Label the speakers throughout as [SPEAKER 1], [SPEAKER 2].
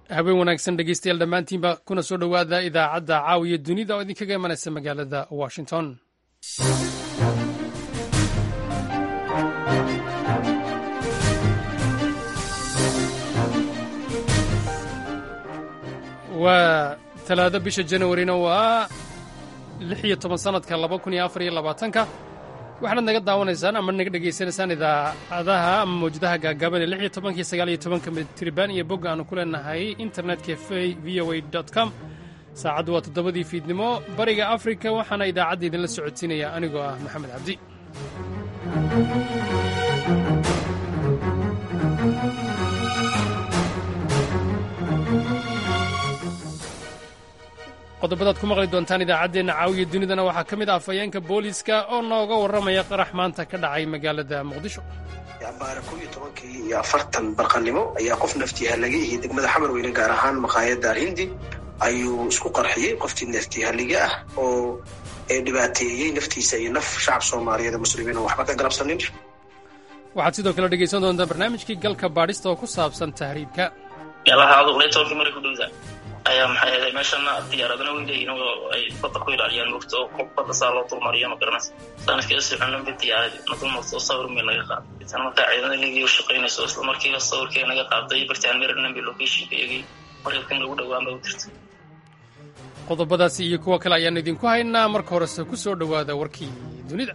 [SPEAKER 1] habeen wanaagsan dhegeystayaal dhammaantiinba kuna soo dhowaada idaacadda caawiya dunida oo idinkaga imanaysa magaalada washington waa talaado bisha janawarina waa lix iyo toban sanadka laba kun iyo afar iyo labaatanka waxaanaad naga daawanaysaan ama naga dhegaysanaysaan idaacadaha ama mawjadaha gaagaaban ee lix iyo tobanka iyo sagaal iyo tobanka mitriban iyo bogga aanu ku leenahay internetka v o a com saacaddu waa toddobadii fiidnimo bariga afrika waxaana idaacadda idinla socodsiinaya anigoo ah maxamed cabdi qodobadaad ku maqli doontaan idaacaddeenna caawiya dunidana waxaa ka mid ah afhayeenka booliiska oo nooga warramaya qarax maanta ka dhacay magaalada muqdisho
[SPEAKER 2] abaara kow iyo tobankii iyo afartan barqanimo ayaa qof naftihalige iyo degmada xamar weyne gaar ahaan maqaayadda alhindi ayuu isku qarxiyey qoftii naftihalige ah oo dhibaateeyey naftiisa iyo naf shacab soomaaliyeed oo muslimiin oo waxba ka galabsanin
[SPEAKER 1] waxaad sidoo kale dhegaysan doontaa barnaamijkii galka baadhista oo ku saabsan tahriibka
[SPEAKER 3] ayaa maxay ahayd meeshana diyaaradana way leeyihin oo ay badda ku ilaaliyaan mogta oo qof badda saa loo dulmariyo ma garanaysa sanadkii soconanba diyaaradi na dulmarta oo sawir meel naga qaaday tan markaa ciidamada ligii u shaqaynayso isla markiiba sawirkee naga qaaday bartaan marinambi locationka iyagii markabkan lagu dhowaan ba u jirta
[SPEAKER 1] qodobadaasi iyo kuwo kale ayaan idinku haynaa marka horese ku soo dhowaada warkii dunida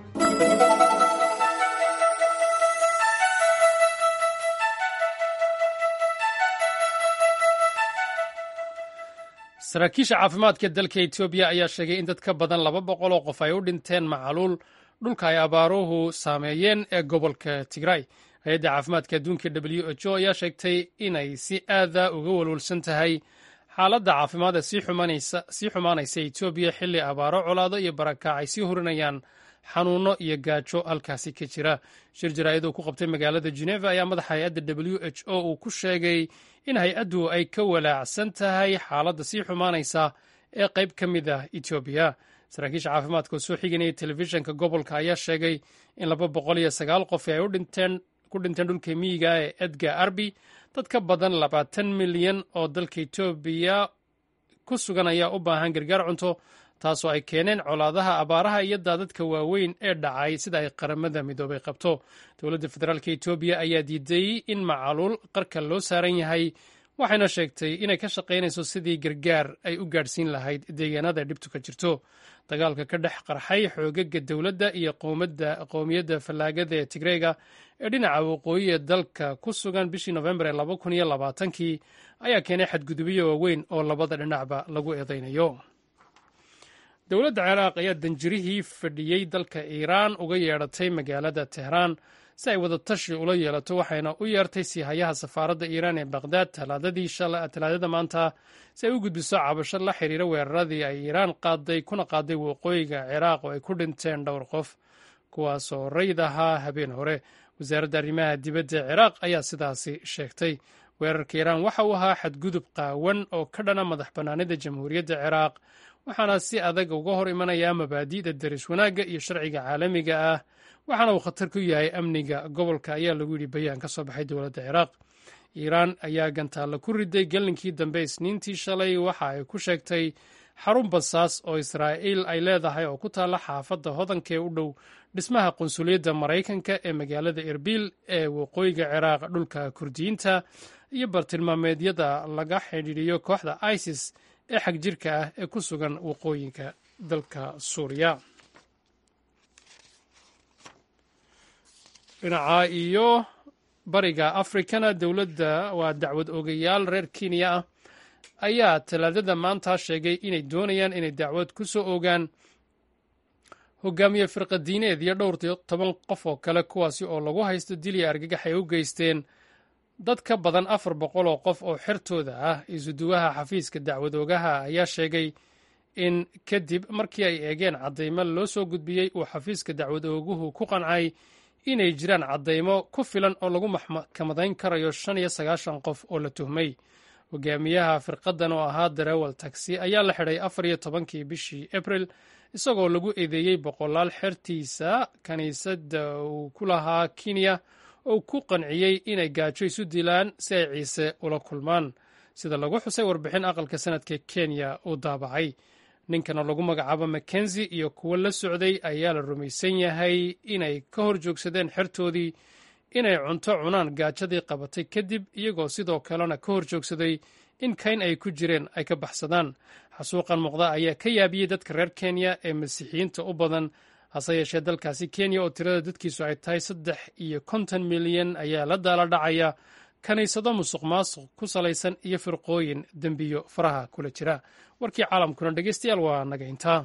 [SPEAKER 1] saraakiisha caafimaadka dalka etoobiya ayaa sheegay in dad ka badan laba boqol oo qof ay u dhinteen macaluul dhulka ay abaaruhu saameeyeen ee gobolka tigray hay-adda caafimaadka adduunka w h o ayaa sheegtay inay si aada uga walwalsan tahay xaaladda caafimaad ee sii xumaanaysa etoobiya xilli abaaro colaado iyo barakac ay sii hurinayaan xanuunno iyo gaajo halkaasi ka jira shir jaraa'id uu ku qabtay magaalada geneva ayaa madaxa hay-adda w h o uu ku sheegay in hay-addu ay ka walaacsan tahay xaaladda sii xumaanaysa ee qayb ka mid ah etoobiya saraakiisha caafimaadka oo soo xiganayay telefishinka gobolka ayaa sheegay in laba boqol iyo sagaal qof ay ku dhinteen dhulka miyiga ee edgar arbi dad ka badan labaatan milyan oo dalka etoobiya ku sugan ayaa u baahan gargaar cunto taasoo ay keeneen colaadaha abaaraha iyo daadadka waaweyn ee dhacay sida ay qaramada midoobay qabto dowladda federaalk etoobiya ayaa diiday in macaluul qarka loo saaran yahay waxayna sheegtay inay ka shaqaynayso sidii gargaar ay u gaadhsiin lahayd deegaanada dhibtu ka jirto dagaalka ka dhex qarxay xoogaga dowladda iyo qowmiyadda fallaagada ee tigreega ee dhinaca waqooyi ee dalka ku sugan bishii nofembar ee laba kun iyo labaatankii ayaa keenay xadgudubyo waaweyn oo labada dhinacba lagu eedaynayo dowladda ciraaq ayaa danjirihii fadhiyey dalka iiraan uga yeedhatay magaalada tehraan si ay wadatashi ula yeelato waxayna u yeertay siihayaha safaaradda iiraan ee baqhdaad talaadada maanta si ay u gudbiso cabasho la xiriira weeraradii ay iiraan qaaday kuna qaaday waqooyiga ciraaq oo ay ku dhinteen dhowr qof kuwaasoo rayd ahaa habeen hore wasaaradda arrimaha dibadda ee ciraaq ayaa sidaasi sheegtay weerarka iiraan waxa uu ahaa xadgudub qaawan oo ka dhana madax bannaanida jamhuuriyadda ciraaq waxaana si adag uga hor imanayaa mabaadi'da daris wanaagga iyo sharciga caalamiga ah waxaana uu khatar ku yahay amniga gobolka ayaa lagu yidhi bayaan ka soo baxay dowladda ciraaq iiraan ayaa gantaalla ku riday gelinkii dambe isniintii shalay waxa ay ku sheegtay xarun basaas oo israa'iil ay leedahay oo ku taalla xaafadda hodanka ee u dhow dhismaha qunsuliyadda maraykanka ee magaalada erbil ee waqooyiga ciraaq dhulka kurdiyiinta iyo bartilmaameedyada laga xidhiidhiyo kooxda isis ee xag jirka ah ee ku sugan waqooyinka dalka suuriya dhinaca iyo bariga afrikana dowladda waa dacwad ogayaal reer kenya ah ayaa talaadada maanta sheegay inay doonayaan inay dacwad ku soo ogaan hogaamiye firqadiineed iyo dhowr toban qof oo kale kuwaasi oo lagu haysto dilya argagax ay u geysteen dad ka badan afar boqol oo qof oo xertooda ah isuduwaha xafiiska dacwad ogaha ayaa sheegay in kadib markii ay eegeen caddaymo loo soo gudbiyey uu xafiiska dacwad ooguhu ku qancay inay jiraan caddaymo ku filan oo lagu maxkamadayn karayo shan iyo sagaashan qof oo la tuhmay hogaamiyaha firqadan oo ahaa darawal taxi ayaa la xidhay afar iyo tobankii bishii abril isagoo lagu eedeeyey boqolaal xertiisa kiniisadda uu ku lahaa kenya oo ku qanciyey inay gaajo isu dilaan si ay ciise ula kulmaan sida lagu xusay warbixin aqalka sanadka kenya uu daabacay ninkana lagu magacaabo mackenzi iyo kuwo la socday ayaa la rumaysan yahay inay ka hor joogsadeen xertoodii inay cunto cunaan gaajadii qabatay kadib iyagoo sidoo kalena ka hor joogsaday in kayn ay ku jireen ay ka baxsadaan xasuuqan muuqda ayaa ka yaabiyey dadka reer kenya ee masiixiyiinta u badan hase yeeshee dalkaasi kenya oo tirada dadkiisu ay tahay saddex iyo konton milyan ayaa la daala dhacaya kiniisado musuq maasuq ku salaysan iyo firqooyin dembiyo faraha kula jira warkii caalamkuna dhegeystayaal waa naga intaa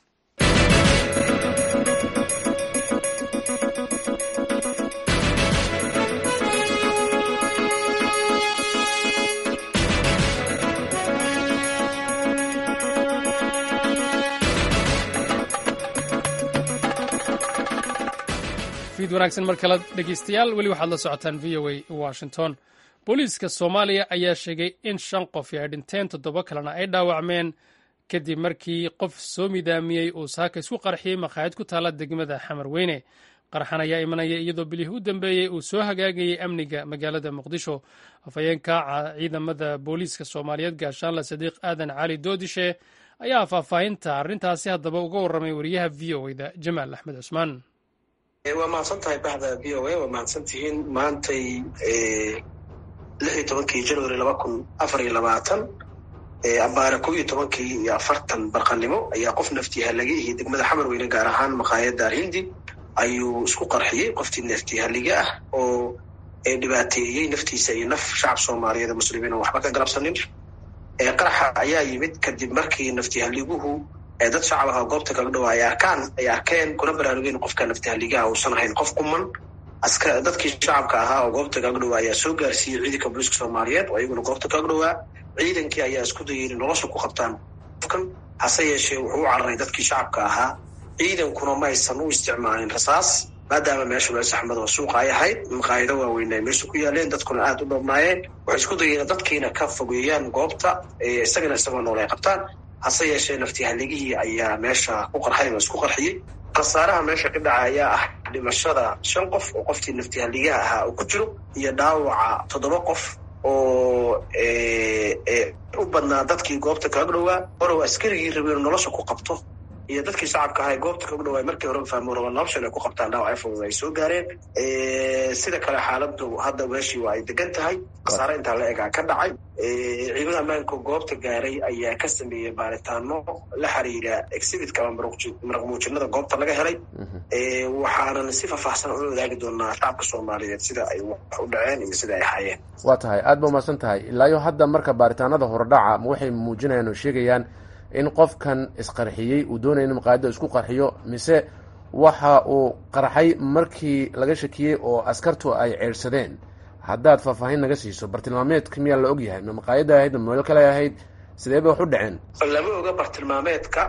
[SPEAKER 1] fiid wanaagsan mar kale dhegeystayaal weli waxaad la socotaan v o a washington booliiska soomaaliya ayaa sheegay in shan qof ay dhinteen toddoba kalena ay dhaawacmeen kadib markii qof soo midaamiyey uu saaka isku qarxiyey makhaayad ku taalla degmada xamar weyne qarxan ayaa imanaya iyadoo bilihii u dambeeyey uu soo hagaagayey amniga magaalada muqdisho afhayeenka ciidamada booliiska soomaaliyeed gaashaanle sadiiq aadan cali doodishe ayaa faahfaahinta arrintaasi haddaba uga warramay wariyaha v o da jamaal axmed cusmaan
[SPEAKER 2] waa mahadsan tahay baxda v o a waa mahadsan tihiin maantay lix iyo tobankii january laba kun afar iyo labaatan abaare kow iyo tobankii iyo afartan barqanimo ayaa qof naftihalige iyo degmada xamar weyne gaar ahaan maqaayadda hindi ayuu isku qarxiyey qoftii naftihalige ah oo dhibaateeyey naftiisa iyo naf shacab soomaaliyeed muslimiin oo waxba ka galabsanin qaraxa ayaa yimid kadib markii naftihaliguhu dad shacab aha goobta kaga dhawa ay arkaan ay arkeen kuna baraarugeen qofka naftihaligaha uusan ahayn qof kuman aska dadkii shacabka ahaa oo goobta kaga dhawaa ayaa soo gaarsiiyey ciidanka booliiska soomaaliyeed oo iyaguna goobta kaga dhawaa ciidankii ayaa isku dayay inay nolosha ku qabtaan qofkan hase yeeshee wuxuu u cararay dadkii shacabka ahaa ciidankuna ma aysan u isticmaalin rasaas maadaama meesha meel saxmad oo suuqa ay ahayd maqaayido waaweyn ay meesha ku yaaleen dadkuna aada u dhoobnaayeen waxay isku dayeen dadkiina ka fogeeyaan goobta isagana isagoo nool ay qabtaan hase yeeshee naftihaligihii ayaa meesha ku qarxay oo isku qarxiyey khasaaraha meesha ka dhaca ayaa ah dhimashada shan qof oo qofkii naftihaligaha ahaa uu ku jiro iyo dhaawaca toddoba qof oo u badnaa dadkii goobta kaga dhowaa orow askarigii rabay inu nolosha ku qabto iyo dadkii shacabka ahaa goobta kaga dhawaa markii horeba fahmo raba noloshan ay ku qabtaan dhaawac fudud ay soo gaareen sida kale xaaladu hadda meeshii waa ay degan tahay khasaare intaa la egaa ka dhacay ciidamada ammaanka goobta gaaray ayaa ka sameeyey baaritaano la xiriira exhibitka ama maraq muujinada goobta laga helay waxaanan si faahfaahsan ula wadaagi doonaa shacabka soomaaliyeed sida ay wax u dhaceen iyo sida ay hayeen
[SPEAKER 4] waa tahay aada ba umahadsan tahay ilaayo hadda marka baaritaanada hordhaca ma waxay muujinayaan oo sheegayaan in qofkan isqarxiyey uu doonaya in maqaayadda isku qarxiyo mise waxa uu qarxay markii laga shakiyey oo askartu ay ceedhsadeen haddaad faahfaahin naga siiso bartilmaameedka miyaa la og yahay ma maqaayadda ahayd ma meel kale ahayd sidee bay wax u dhaceen
[SPEAKER 2] lama oga bartilmaameedka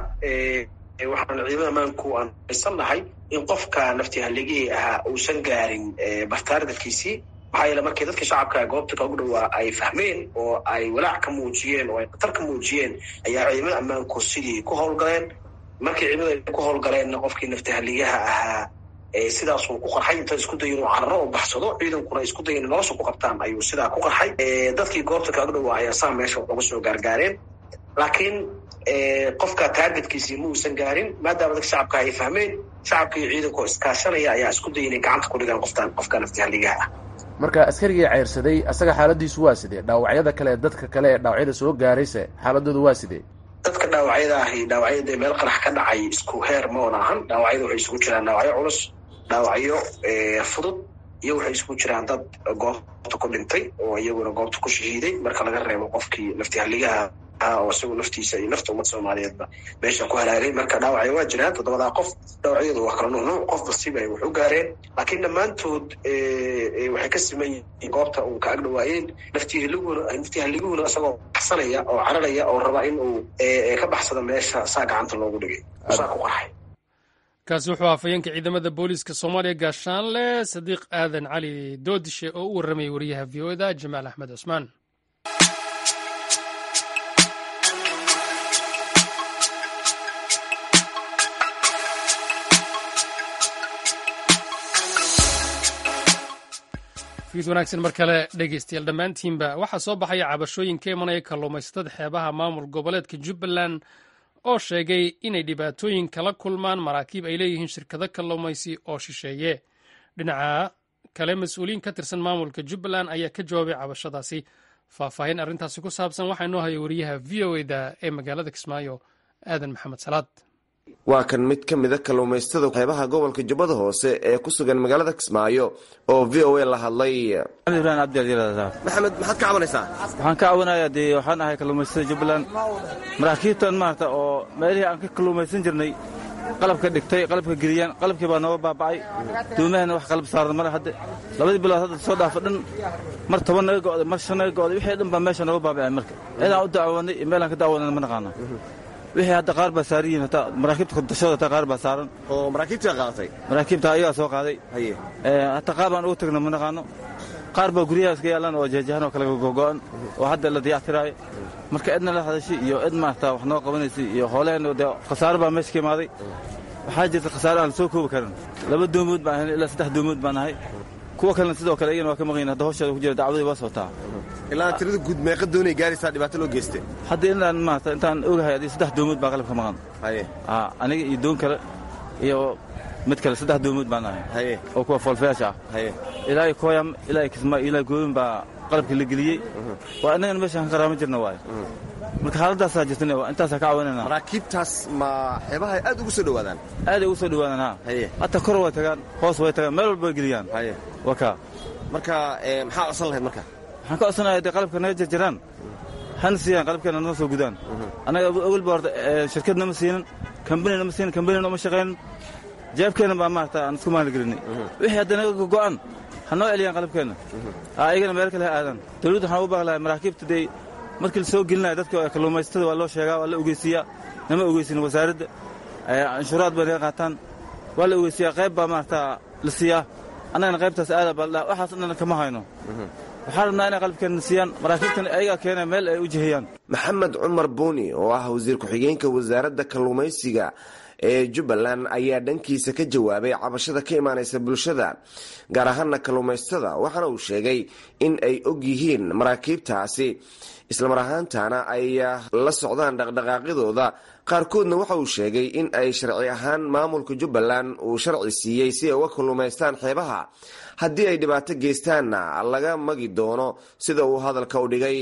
[SPEAKER 2] waxaan ciidamada ammaanku aan aysan nahay in qofka naftihaligihii ahaa uusan gaarin bartaardalkiisii maxaa yeele markii dadka shacabka goobta kagu dhawaa ay fahmeen oo ay walaac ka muujiyeen oo ay khatar ka muujiyeen ayaa ciidamada ammaanku sidii ku howlgaleen markii ciidamada ay ku howlgaleenna qofkii naftihaligaha ahaa sidaasuu ku qarxay inta isku dayin uu cararo oo baxsado ciidankuna isku dayin nolosha ku qabtaan ayuu sidaa ku qarxay dadkii goobta kaga dhawaa ayaa saa meesha uga soo gaargaareen laakiin qofka taargetkiisii ma uusan gaarin maadaama dadka shacabka ay fahmeen shacabka iyo ciidanku iskaashanaya ayaa isku daya inay gacanta ku dhigaan qoftaan qofka naftihaligaha ah
[SPEAKER 4] marka askarigii ceyrsaday asaga xaaladiisu waa sidee dhaawacyada kale dadka kale ee dhaawacyada soo gaarayse xaaladoodu waa sidee
[SPEAKER 2] dadka dhaawacyada ahi dhaawacyada meel qarax ka dhacay isku heer ma oon ahan dhaawacyada waxay isugu jiraan dhaawacyo culus dhaawacyo fudud iyo waxay isugu jiraan dad goobta ku dhintay oo iyaguna goobta ku shahiiday marka laga reebo qofkii naftihaligaha oo isagu naftiisa iyo nafta ummad soomaaliyeedba meesha ku halaagay marka dhaawacyo waa jiraan toddobadaa qof dhaawacyadu waa kala nuunuuc qof basiba ay wax u gaareen laakiin dhammaantood waxay ka siman yihiin goobta uu ka ag dhawaayeen naftihaliguna naftihaliguna isagoo baxsanaya oo cararaya oo raba in uu ka baxsado meesha saa gacanta loogu dhigay saa ku qarxay
[SPEAKER 1] kaasi wuxuu afhayeenka ciidamada booliiska soomaaliya gaashaanle sadiiq aadan cali doodishe oo u warramayay wariyaha v o da jamaal axmed cusmaan fiid wanaagsan mar kale dhegeystayaal dhammaantiinba waxaa soo baxaya cabashooyin ka imanaya kalluumaysatada xeebaha maamul goboleedka jubbaland oo sheegay inay dhibaatooyin kala kulmaan maraakiib ay leeyihiin shirkado kalluumaysi oo shisheeye dhinaca kale mas-uuliyiin ka tirsan maamulka jubbaland ayaa ka jawaabay cabashadaasi faahfaahin arrintaasi ku saabsan waxaa inoo haya wariyaha v o eda ee magaalada kismaayo aadan maxamed salaad
[SPEAKER 5] waa kan mid ka mida kalluumaysatada xeebaha gobolka jubbada hoose ee ku sugan magaalada kismaayo oo v o a la hadlay
[SPEAKER 6] ibrahim abdialyirahdaa
[SPEAKER 5] maxamed maxaad ka cabanaysaa
[SPEAKER 6] waxaan ka caawinayaa dee waxaan ahay kalluumaysatada jubbaland maraakiibtan maarata oo meelihii aan ka kalluumaysan jirnay qalabka dhigtay qalabka geliyaan qalabkii baa nooga baaba'ay duumahana wax qalab saaran male hadde labadii bilood hadda soo dhaafa dhan mar toban naga go'day mar shan naga go'day wixii dhan baa meesha nooga baaba'ay marka cidaan u dacwoonay iyo meelaan ka dacwoonana ma naqaana wixii hadda qaar baa saaran yihiin hataa maraakiibta kudashada hataa qaar baa saaran
[SPEAKER 5] oo maraakiibtaa qaadatay
[SPEAKER 6] maraakiibta ayagaa soo qaaday
[SPEAKER 5] haye
[SPEAKER 6] hataa qaar baan ugu tagna ma naqaano qaar baa guryaha iska yaalaan oo jeejahan oo kale gogo'an oo hadda la dayactiraayo marka cidna la hadashay iyo cid maarata wax noo qabanaysay iyo hooleheenna dee khasaaro baa meesha ka imaaday waxaa jirta khasaare aan la soo koobi karin laba doomood baan ahayn ilaa saddex doomood baan ahay kuwa kalena sidoo kale iyagana waa ka maqayin hadda hawsheeda ku jira dacwadii waa socotaa
[SPEAKER 5] ilaa tirada guud meeqa doonay gaaraysaa dhibaato loo geystay
[SPEAKER 6] hadda inaan maarata intaan ogahay adii saddex doomood baa qalabka maqan
[SPEAKER 5] haye
[SPEAKER 6] aniga iyo doon kale iyo mid kale saddex doomood baan ahay
[SPEAKER 5] haye
[SPEAKER 6] oo kuwa foolfayaasha ah
[SPEAKER 5] haye
[SPEAKER 6] ilaa iyo kooyam ilaa iyo kismaayo ilaa gooyin baa qalabka la geliyey waa innagana meeshaan ka qaraama jirna waaye marka xaaladaasaa jirtan intaasaa ka caawinayna
[SPEAKER 5] maraakiibtaas ma xeebaha aad ugu soo dhowaadaan
[SPEAKER 6] aaday ugu soo dhowaadaan ha
[SPEAKER 5] haye
[SPEAKER 6] hataa kor way tagaan hoos way tagaan meel walba way geliyaan
[SPEAKER 5] haye
[SPEAKER 6] waa kaa
[SPEAKER 5] marka maxaa codsan lahayd marka
[SPEAKER 6] waxaan ka codsanayaa dee qalabka naga jarjaraan hana siiyaan qalabkeena noo soo gudaan annaga awalba horta shirkadna ma siinin kambanina ma siinin kambanina uma shaqaynin jeebkeenna baa maarata aan isku maaligelinay wixii hadda naga go'an ha noo celiyaan qalabkeenna ayagana meel kale ha aadaan dawladdu waxaan ugu baaqi lahay maraakiibta dee markii la soo gelinaya dadka kalluumaysatada waa loo sheegaa waa la ogeysiiyaa nama ogeysin wasaaradda canshuuraad bay naga qaataan waa la ogeysiiyaa qayb baa maarata la siiyaa annagana qaybtaas aada baa waxaas dhan kama hayno waxaan rabnaa inay qalabkeenna siiyaan maraakiibtan ayagaa keena meel ay u jihiyaan
[SPEAKER 5] maxamed cumar buuni oo ah wasiir ku-xigeenka wasaaradda kalluumaysiga ee jubbaland ayaa dhankiisa ka jawaabay cabashada ka imaanaysa bulshada gaar ahaana kalluumaysatada waxaana uu sheegay in ay og yihiin maraakiibtaasi islamar ahaantana ay la socdaan dhaqdhaqaaqyadooda qaarkoodna waxa uu sheegay in ay sharci ahaan maamulka jubbaland uu sharci siiyey si ay uga kalluumaystaan xeebaha haddii ay dhibaato geystaanna laga magi doono sida uu hadalka u dhigay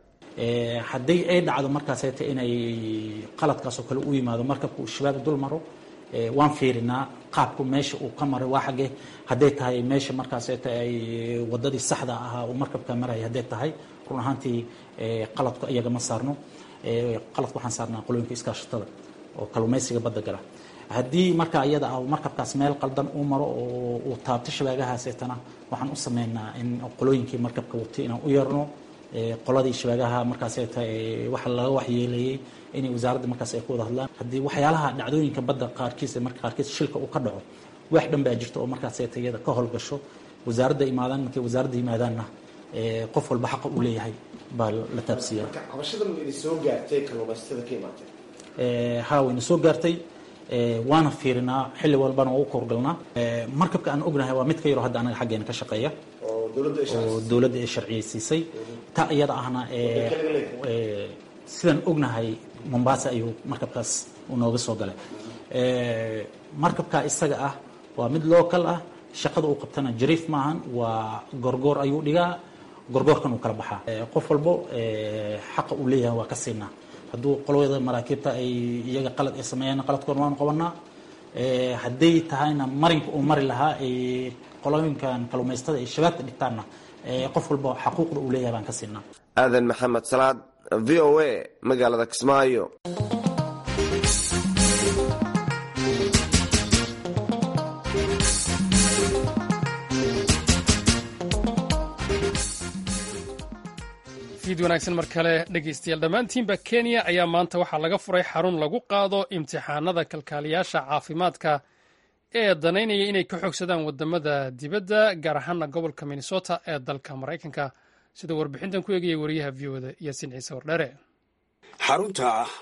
[SPEAKER 7] haddii ay dhacdo markaaseta inay qaladkaasoo kale u yimaado markabka uu shabaab dul maro waan fiirinaa qaabku meesha uu ka maray waa xagge hadday tahay meesha markaaseta ay wadadii saxda ahaa uu markabka maraya hadday tahay run ahaantii qaladku iyaga ma saarno qaladku waxaan saarnaa qolooyinka iskaashatada oo kalluumaysiga badda gala haddii marka iyada ah markabkaas meel qaldan uu maro oo uu taabto shabaagahaaseetana waxaan u sameynaa in qolooyinkii markabka watay inaan u yeerno qoladii shabaagaha markaaseta waxa laga waxyeeleeyey inay wasaaradda markaas ay ku wada hadlaan haddii waxyaalaha dhacdooyinka badda qaarkiis marka qaarkiis shilka uu ka dhaco wax dhan baa jirta oo markaaseta iyada ka howlgasho wasaaradda imaadaan markay wasaaradda yimaadaanna qof walba xaqa uu leeyahay baa la taabsiiya ha wayna soo gaartay waana fiirinaa xilli walbana waa u koorgalnaa markabka aan ognahay waa mid ka yaro hadda anaga xaggeena ka shaqeeya oo dowladda ay sharciyeysiisay taa iyada ahna sidaan ognahay mombasa ayuu markabkaas nooga soo galay markabka isaga ah waa mid local ah shaqada uu qabtana jariif maahan waa gorgoor ayuu dhigaa gorgoorkan uu kala baxaa qof walbo xaqa uu leeyahay waa ka siinaa hadduu qolada maraakiibta ay iyaga qalad ay sameeyaan qaladkoona waanu qabanaa hadday tahayna marinka uu mari lahaa qolooyinkan kalluumaystada ay shabaabka dhigtaanna qof walba xaquuqda uu leeyahay baan ka siinaa
[SPEAKER 5] aadan maxamed salaad v o a magaalada kismaayo
[SPEAKER 1] fiid wanaagsan mar kale dhegeystayaal dhammaantiinba kenya ayaa maanta waxaa laga furay xarun lagu qaado imtixaanada kalkaaliyaasha caafimaadka ee danaynaya inay ka xogsadaan wadamada dibadda gaar ahaana gobolka minnesota ee dalka maraykanka sida warbixintan ku eegaya wariyaha v oda yaasiin ciise wardhere
[SPEAKER 8] xarunta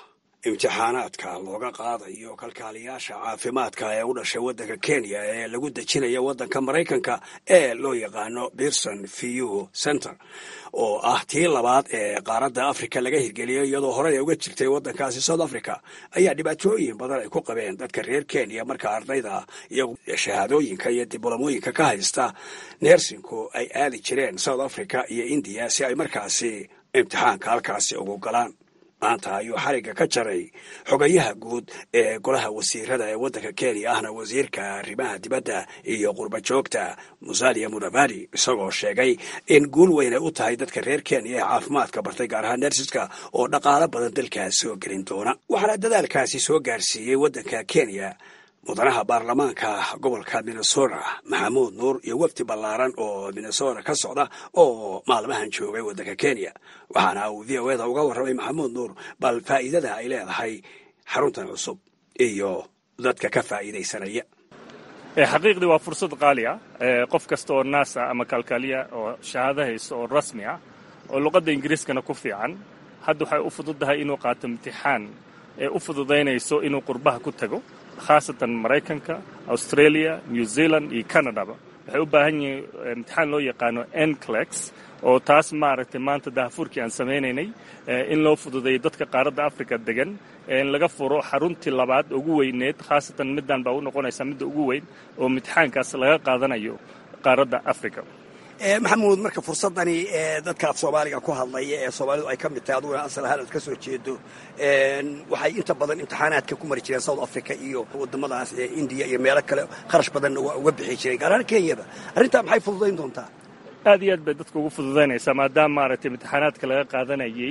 [SPEAKER 8] imtixaanaadka looga qaadayo kalkaaliyaasha caafimaadka ee u dhashay waddanka kenya ee lagu dejinaya waddanka maraykanka ee loo yaqaano pearson vu center oo ah tii labaad ee qaaradda africa laga hirgeliyay iyadoo horey uga jirtay waddankaasi south africa ayaa dhibaatooyin badan ay ku qabeen dadka reer kenya marka ardayda iyo shahaadooyinka iyo dibloomooyinka ka haysta neersinku ay aadi jireen south africa iyo indiya si ay markaasi imtixaanka halkaasi ugu galaan maanta ayuu xarigga ka jaray xogayaha guud ee golaha wasiirada ee waddanka kenya ahna wasiirka arrimaha dibadda iyo qurba joogta musalia mudavadi isagoo sheegay in guul weyn ay u tahay dadka reer kenya ee caafimaadka bartay gaar ahaan nersiska oo dhaqaalo badan dalkaas soo gelin doona waxaana dadaalkaasi soo gaarsiiyey waddanka kenya mudanaha baarlamaanka gobolka minnesota maxamuud nuur iyo wafdi ballaaran oo minnesota ka socda oo maalmahan joogay waddanka kenya waxaana uu v o eda uga warramay maxamuud nuur bal faa'iidada ay leedahay xaruntan cusub iyo dadka ka faa'iidaysanaya
[SPEAKER 9] xaqiiqdii waa fursad qaali ah qof kasta oo naasa ama kalkaaliya oo shahaado haysto oo rasmi ah oo luqadda ingiriiskana ku fiican hadda waxay u fududahay inuu qaato imtixaan ee u fududaynayso inuu qurbaha ku tago khaasatan maraykanka australia new zealand iyo canadaba waxay u baahan yihiin imtixaan loo yaqaano enclex oo taas maaragtay maanta dahafuurkii aan samaynaynay in loo fududeeyo dadka qaaradda africa degan in laga furo xaruntii labaad ugu weyneed khaasatan middan baa u noqonaysaa midda ugu weyn oo imtixaankaas laga qaadanayo qaaradda africa
[SPEAKER 8] maxamuud marka fursadani dadka af soomaaliga ku hadlaya ee soomaalidu ay ka mid tahay aduguna asal ahaan aad ka soo jeedo waxay inta badan imtixaanaadka ku mari jireen south africa iyo wadamadaas ee indiya iyo meelo kale kharash badanna waa uga bixi jireen gaar ahaan kenyaba arrintaa maxay fududayn doontaa
[SPEAKER 9] aad iyo aad bay dadka ugu fududaynaysaa maadaama maaragtay imtixaanaadka laga qaadanayay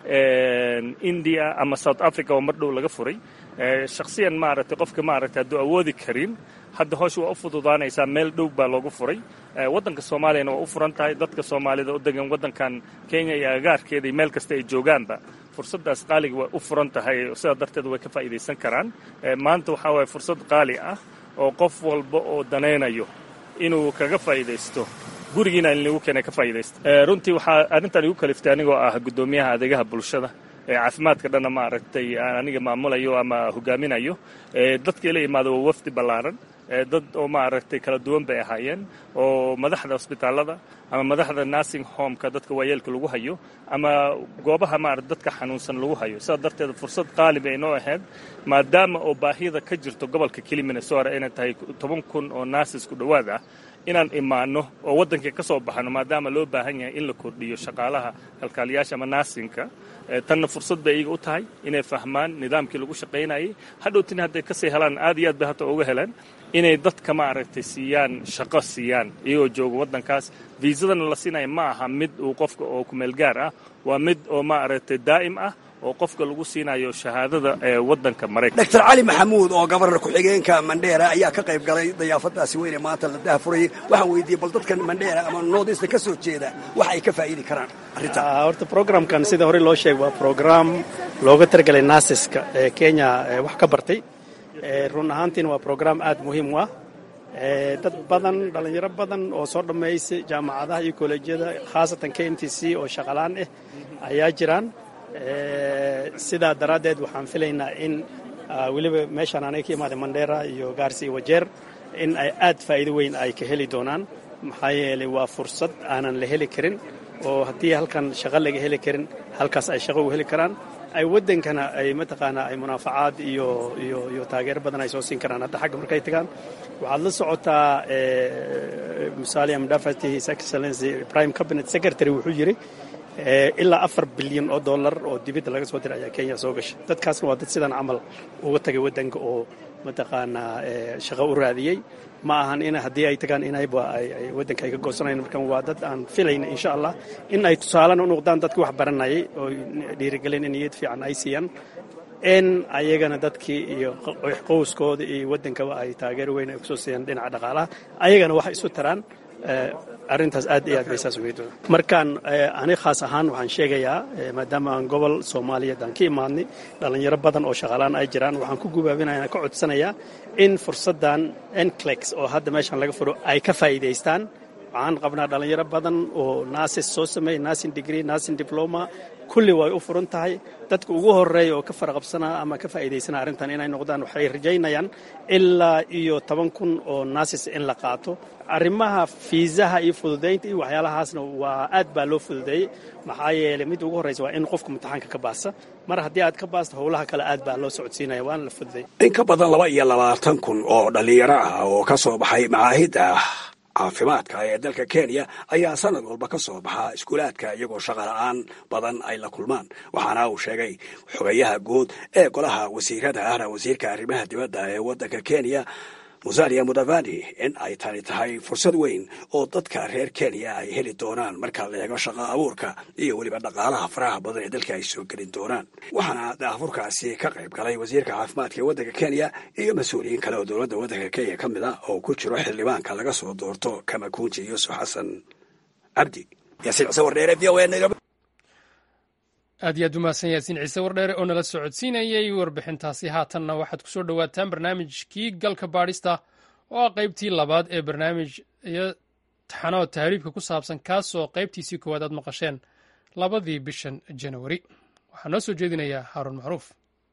[SPEAKER 9] indiya ama south africa oo mar dhow laga furay shakhsiyan maaragtay qofka maaragtay hadduu awoodi karin hadda howsha waa u fududaanaysaa meel dhow baa loogu furay waddanka soomaaliyana waa u furan tahay dadka soomaalida u degan waddankan kenya iyo agaarkeeda iyo meel kasta ay joogaanba fursaddaas qaaliga way u furan tahay sidaa darteed way ka faa'iidaysan karaan maanta waxaa waaya fursad qaali ah oo qof walba oo danaynayo inuu kaga faa'iidaysto gurigiina in lagu keena ka faa'iidaysto runtii waxaa arrintan igu kaliftay anigoo ah guddoomiyaha adeegaha bulshada ee caafimaadka dhanna maaragtay aan aniga maamulayo ama hogaaminayo dadka ila imaada waa wafdi ballaaran dad oo maaragtay kala duwan bay ahaayeen oo madaxda hosbitaalada ama madaxda nursing homeka dadka waayeelka lagu hayo ama goobaha maarata dadka xanuunsan lagu hayo sidaa darteed fursad qaali bay inoo ahayd maadaama oo baahida ka jirto gobolka keli minnesota inay tahay toban kun oo nurses ku dhowaad ah inaan imaano oo waddankii ka soo baxano maadaama loo baahan yahay in la kordhiyo shaqaalaha kalkaaliyaasha ama naasinka tanna fursad bay iyaga u tahay inay fahmaan nidaamkii lagu shaqaynayay hadhowtina hadday kasii helaan aad iyo aad bay hata uga heleen inay dadka maaragtay siiyaan shaqo siiyaan iyagoo jooga waddankaas viisadana la siinaya ma aha mid uu qofka oo kumeel gaar ah waa mid oo maaragtay daa'im ah oo qofka lagu siinayo shahaadada ee waddanka maraykanka
[SPEAKER 8] doctor cali maxamuud oo gabarnar ku-xigeenka mandheera ayaa ka qayb galay dayaafadaasi weyne maanta la dahafurayay waxaan weydiiyey bal dadkan mandheera ama noodista ka soo jeeda wax ay ka faa'iidi karaan arrintaa
[SPEAKER 10] horta programkan sida hore loo sheegay waa program looga targelay nasiska ee kenya wax ka bartay run ahaantiina waa program aad muhiim u ah dad badan dhallinyaro badan oo soo dhammaysay jaamacadaha iyo kollejyada khaasatan k m t c oo shaqalaan ah ayaa jiraan sidaa daraaddeed waxaan filaynaa in weliba meeshaan anay ka imaaday mandheera iyo gaarsi iyo wajeer in ay aad faa'iido weyn ay ka heli doonaan maxaa yeelay waa fursad aanan la heli karin oo haddii halkan shaqo laga heli karin halkaas ay shaqo u heli karaan ay waddankana ay mataqaanaa ay munaafacaad iyo iyo iyo taageero badan ay soo siin karaan hadda xagga markay tagaan waxaad la socotaa musalia mudafati his excellency prime cabinet secretary wuxuu yidhi ilaa afar bilyan oo dollar oo dibadda laga soo diray ayaa kenya soo gashay dadkaasna waa dad sidan camal uga tagay waddanka oo mataqaanaa shaqo u raadiyey ma ahan in haddii ay tagaan inayba ay waddanka ay ka goosanayan markan waa dad aan filayna insha allah in ay tusaalena u noqdaan dadkii wax baranayay oo dhiirigelin niyad fiican ay siiyaan in ayagana dadkii iyo qowskooda iyo waddankaba ay taageero weyn ay kusoo siiyaan dhinaca dhaqaalaha ayagana waxay isu taraan arrintaas aad iyo aad bay saas ugeed markaan ani khaas ahaan waxaan sheegayaa maadaama aan gobol soomaaliyeed aan ka imaadnay dhallinyaro badan oo shaqaalaan ay jiraan waxaan ku gubaabinaya ka codsanayaa in fursaddan enclex oo hadda meeshaan laga furo ay ka faa'iidaystaan waxaan qabnaa dhalinyaro badan oo naasis soo sameeyey naasin degree naasin diploma kulli way u furan tahay dadka ugu horeeya oo ka faraqabsanaa ama ka faa'iidaysanaa arrintan inay noqdaan waxay rajaynayaan ilaa iyo toban kun oo naasis in la qaato arrimaha fiisaha iyo fududaynta iyo waxyaalahaasna waa aad baa loo fududeeyey maxaa yeelay mid ugu horreysa waa in qofka imtixaanka ka baasa mar haddii aad ka baasto howlaha kale aad baa loo socodsiinaya waana la fududeeyey
[SPEAKER 8] in ka badan laba iyo labaatan kun oo dhallinyaro ah oo ka soo baxay macaahidda caafimaadka ee dalka kenya ayaa sanad walba ka soo baxa iskuulaadka iyagoo shaqa la-aan badan ay la kulmaan waxaana uu sheegay xogayaha guud ee golaha wasiirada ahna wasiirka arrimaha dibadda ee waddanka kenya musalia mudavani in ay tani tahay fursad weyn oo dadka reer kenya ay heli doonaan marka la eego shaqa abuurka iyo weliba dhaqaalaha faraha badan ee dalka ay soo gelin doonaan waxaana daafurkaasi ka qayb galay wasiirka caafimaadka ee waddanka kenya iyo mas-uuliyiin kale oo dowladda waddanka kenya ka mid ah oo ku jiro xildhibaanka laga soo doorto kamakunji yuusuf xasan cabdi yaasiin cise wardheere v o a nairobi
[SPEAKER 1] aad iyo aad umahadsan yaasiin ciise wardheere oo nala socodsiinayey warbixintaasi haatanna waxaad ku soo dhowaataan barnaamijkii galka baadhista oo ah qaybtii labaad ee barnaamij iyo taxanood tahriibka ku saabsan kaasoo qaybtiisii koowaad aad maqasheen labadii bishan janawari waxaa noo soo jeedinayaa haaruun macruuf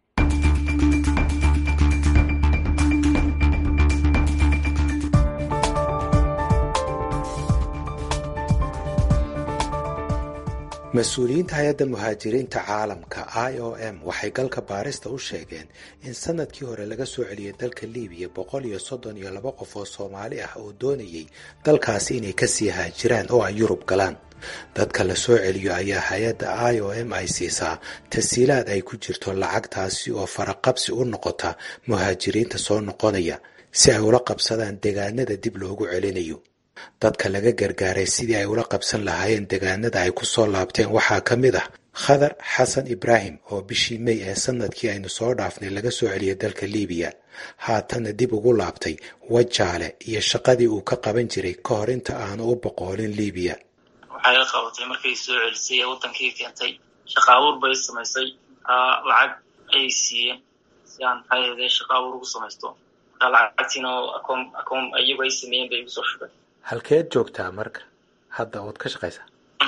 [SPEAKER 11] mas-uuliyiinta hay-adda muhaajiriinta caalamka i o m waxay galka baarista u sheegeen in sanadkii hore laga soo celiyay dalka libiya boqol iyo soddon iyo laba qof oo soomaali ah oo doonayay dalkaasi inay kasii haajiraan oo ay yurub galaan dadka la soo celiyo ayaa hay-adda i o m ay siisaa tasiilaad ay ku jirto lacagtaasi oo faraqabsi u noqota muhaajiriinta soo noqonaya si ay ula qabsadaan degaanada dib loogu celinayo dadka laga gargaaray sidii ay ula qabsan lahaayeen degaanada ay ku soo laabteen waxaa ka mid ah khadar xasan ibraahim oo bishii mey ee sanadkii aynu soo dhaafnay laga soo celiyay dalka libiya haatanna dib ugu laabtay wajaale iyo shaqadii uu ka qaban jiray ka hor inta aanu u boqoolin libiya
[SPEAKER 3] waxay la qabatay markay soo celisay ee wadankii keentay shaqa abuur bay samaysay lacag ayay siiyeen si aan maxay ahde shaqa abuur ugu samaysto marka lacagtiina akoon akoon iyagu ay sameeyeen bay igu soo shubeen
[SPEAKER 11] halkeed joogtaa marka hadda ood ka shaqaysaa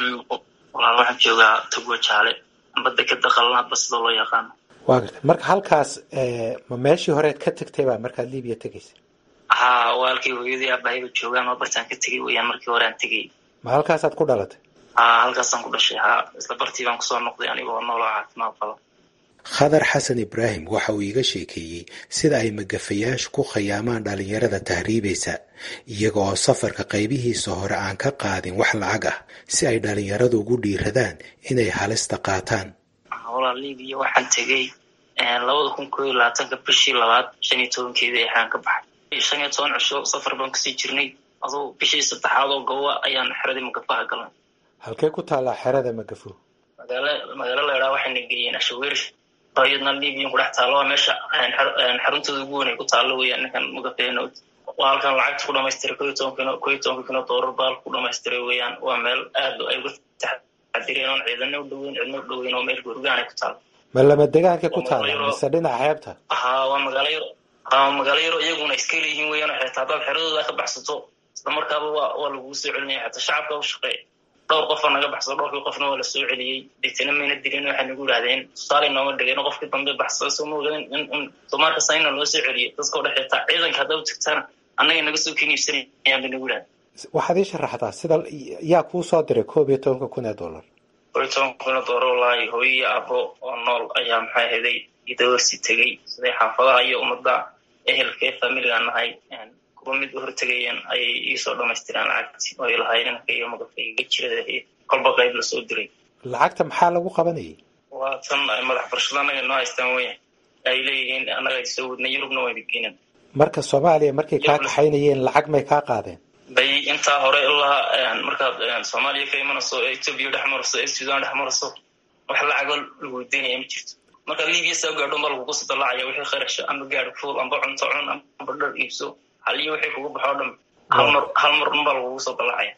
[SPEAKER 3] walaal waxaan joogaa togwa jaale amba dekeda qalan hadba sida loo yaqaano
[SPEAKER 11] waa gartay marka halkaas ma meeshii horeed ka tagtay baa markaad libiya tegaysa
[SPEAKER 3] haa waalkay hooyadii aabahayba joogaan oo bartaan ka tegay weyaan markii hore aan tegay
[SPEAKER 11] ma halkaasaad ku dhalatay
[SPEAKER 3] haa halkaasaan ku dhashay haa isla bartii baan kusoo noqday anigoo nooloo caafimaad qaba
[SPEAKER 11] khadar xasan ibraahim waxa uu iiga sheekeeyey sida ay magafayaashu ku khayaamaan dhalinyarada tahriibaysa iyaga oo safarka qaybihiisa hore aan ka qaadin wax lacag ah si ay dhalinyaradu ugu dhiiradaan inay halista qaataan
[SPEAKER 3] walaa libiya waxaan tegey labada kun koo iyo labaatanka bishii labaad shan iyo tobankeedii exaan ka baxay shan iyo toban cisho safar baan kusii jirnay aduu bishii saddexaad oo gowa ayaan xeradii magafaha galnay
[SPEAKER 11] halkee ku taallaa xerada magafo
[SPEAKER 3] magaalo magaalo laydhaa waxayna geeyeen ashaweer iyadna libiyan ku dhex taalo waa meesha xaruntooda ugu weyn ay ku taalo weyaan ninkan magafeena waa halkan lacagta ku dhamaystiray ko iyo toban kino ko iyo tobanka kino doolar baal ku dhamaystiray weeyaan waa meel aad ay uga taxadireen oon ciidana u dhoweyn cidna u dhoweyn oo meel gurgaan ay ku taalo
[SPEAKER 11] ma lama degaanka ku taala mise dhinaca xeebta
[SPEAKER 3] haa waa magaalo yaro haa magaalo yaro iyaguna iska leeyihiin weeyaan xitaa haddaad xeradooda ka baxsato isla markaaba waa waa lagugu soo celinaya xataa shacabka u shaqeeya dhowr qofa naga baxsado dhowrkii qofna waa la soo celiyey deetana mayna dilin waxay nagu idhahdeen tusaale nooma dhigeen qofkii dambe baxsado soo ma ogaden in in somaarka sayna loo soo celiyey dadka o dhex xitaa ciidanka haddaa u tagtaana annaga naga soo keniibsanayaan bay nagu idhahden
[SPEAKER 11] waxaad ii sharaxdaa sida yaa kuu soo diray koob iyo tobanka kun ee dollar
[SPEAKER 3] koob iyo tobanka kun ee dollar wallaahi hooyo iyo abo oo nool ayaa maxay ahaday idawarsi tegey siday xaafadaha iyo ummadda ehelkee familigaan nahay kuwa mid u hortegayeen ayay iisoo dhamaystireen lacagti oo ay lahaayeen inanka iyo magafayga jirada kolba qayb lasoo diray
[SPEAKER 11] lacagta maxaa lagu qabanayay
[SPEAKER 3] waa tan madax barshada annaga noo haystaan weyan ay leeyihiin annaga ay soo wadnay yurubna wayna geenan
[SPEAKER 11] marka soomaaliya markay kaa kaxaynayeen lacag may kaa qaadeen
[SPEAKER 3] bay intaa hore ilaa markaad soomaaliya ka imanayso ee etoobiya dhex marayso ee sudan dhex marayso wax lacago lagu weydiinaya ma jirto markaad libiya saa gaadho ma lagugu sadalaacaya wixii kharasha amba gaadhi fuul amba cunto cun amba dhar iibso hal iyo wixii kugu baxo o dhan hal mar hal mar unbaa lagugu soo dalaacaya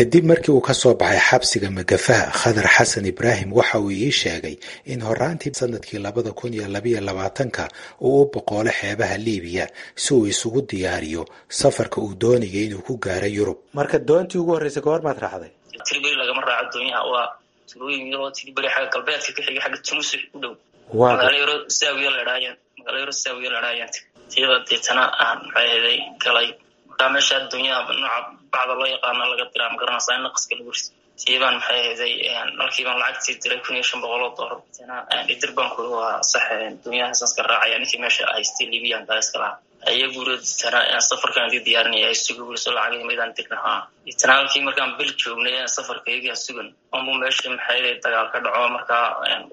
[SPEAKER 11] kadib markii uu ka soo baxay xabsiga magafaha khadar xasan ibraahim waxa uu ii sheegay in horaantii sanadkii labada kun iyo labayo labaatanka uu u boqoolo xeebaha liibiya si uu isugu diyaariyo safarka uu doonayay inuu ku gaaro yurub marka doontii ugu horreysay goor maad raacday
[SPEAKER 3] tiriberi lagama raaco doonyaha waa tulooyin yaroo tiriberi xagga galbeedka ka xiga xagga tunusi u dhow magaalo yaro saawiya ladhaayaan magaalo yaro saawiya ladhaayaan tiyada deetana aan maxay ahaday galay markaa meesha doonyaha nooca bacda loo yaqaana laga diraa ma garanaysaa in naqaska lagu riso tiyabaan maxay ahaday markiibaan lacagtii diray kun iyo shan boqol oo doolar deetana idir baan kuri waa sax doonyahaasaan iska raacaya ninkii meesha haystay libiyan baa iska lahaa ayagu deetana safarkaan dii diyaarinaya ay sugi wuriso lacagii maydaan dirnahaa deetana halkii markaan bil joognay safarkaygaan sugan onbu meesha maxay dagaal ka dhaco markaa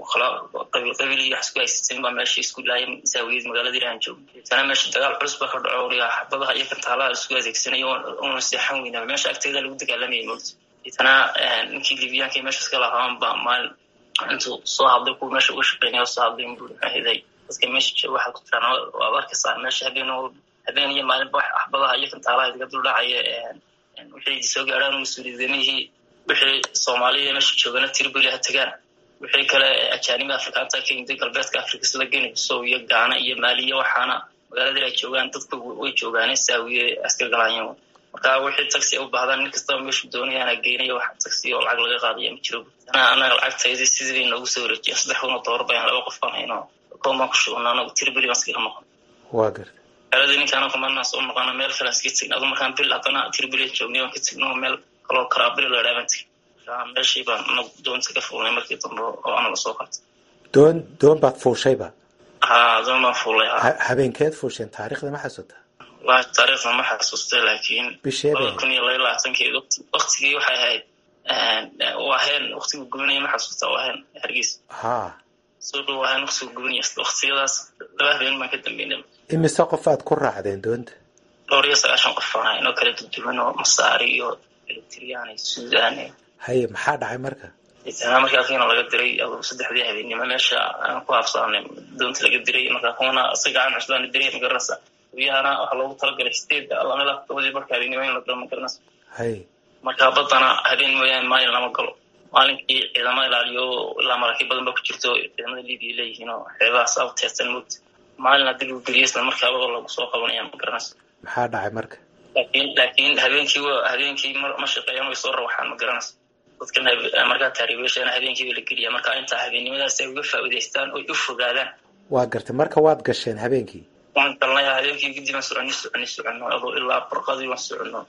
[SPEAKER 3] qabiil qabiil iyo wax isku haysateen baa meesha isku laayay saawiyad magaaladii aan joogno deetana meesha dagaal culus baa ka dhaco wariga xabadaha iyo kantaalaha isku adeegsanayo una seexan weynaa meesha agteeda lagu dagaalamayay moogta deetana ninkii libiyaanka meesha iska lahaan baa maalin intuu soo hadlay kuwa meesha uga shaqeynaya soo hadlay buu maxay dadka meesha jooga waxaa ku jiraan waad arkaysaa meesha habeen habeen iyo maalinba axbadaha iyo kantaalaha idaga duldhacaya wixii soo gaadhaan mas-uuliyadamihii wixii soomaaliya meesha joogana tiribeli ha tagaan wixii kale ajaaniba afrikaanta ka yimid galbeedka afrika sida geni bisow iyo gaana iyo maaliya waxaana magaaladii ay joogaan dadka way joogaane saawiye askar galaanyan marka wixii taxi ay u baahdaan nin kastaba meeshu doonayaan geynaya wax taxi oo lacag laga qaadaya ma jiro anaga lacagtaydi sidii bay noogu soo wareejiyeen saddex kun oo doolar bayaan laba qof baan hayno komaan ku shugna anagu tiribeli baan iskaga noqon
[SPEAKER 11] waa garta
[SPEAKER 3] xeeladii ninkaana kumanaa soo noqona meel kale iska tegna adu markaan bil haddana tiribeli joognay waan ka tegno meel kaloo karaabili la dhaaban tegay meeshii baan anagu doonta ka fuulnay markii dambe oo anaga soo qartay
[SPEAKER 11] doon doon baad fuushayba
[SPEAKER 3] ha doon baan fuulay ha
[SPEAKER 11] habeenkeed fuusheen taariikhda ma xasuutaa
[SPEAKER 3] waa taariikhda ma xasuustay laakiin
[SPEAKER 11] bisheeda
[SPEAKER 3] laba kun iyo laba labaatankeed waktigii waxay ahayd waa heen waktigu gubanaya ma xasuustaa waa heen hargeysa
[SPEAKER 11] ha
[SPEAKER 3] soo dhow waa heen waktigu gubanaya waktiyadaas laba habeen baan ka dambeynay
[SPEAKER 11] imise qof aad ku raacdeen doonta
[SPEAKER 3] dhowr iyo sagaashan qof baan ahayn oo kala duduwan oo masaari iyo eritriyaan iyo suudaan
[SPEAKER 11] haye maxaa dhacay marka
[SPEAKER 3] deetana markaa kiina laga diray aduu saddexdii habeennimo meesha aan ku habsaanay doonta laga diray markaa kuwana isaga aan cusbaan diray magaranaysa guyahana waxaa loogu talagalay sideed lamida todobadii marka habeennimo in la galo magaranaysa
[SPEAKER 11] haye
[SPEAKER 3] marka baddana habeen mooyaane maalin lama galo maalinkii ciidamo ilaaliyo ilaa maraakiib badan ba ku jirto ciidamada libiya leeyihiin oo xeebahaas aw teersan moogta maalin haddii lagu geliyo isla markaaba lagu soo qabanaya magaranaysa
[SPEAKER 11] maxaa dhacay marka
[SPEAKER 3] laakiin laakiin habeenkii habeenkii ma shaqeeyaan way soo rawaxaan ma garanaysa dadkan markaa taariibeeshana habeenkii ba la geliya marka intaa habeennimadaas ay uga faa'iidaystaan oy u fogaadaan
[SPEAKER 11] waa gartay marka waad gasheen habeenkii
[SPEAKER 3] waan galnay habeenkii kadib aan soconi soconi soconno adoo ilaa barqadii waan soconno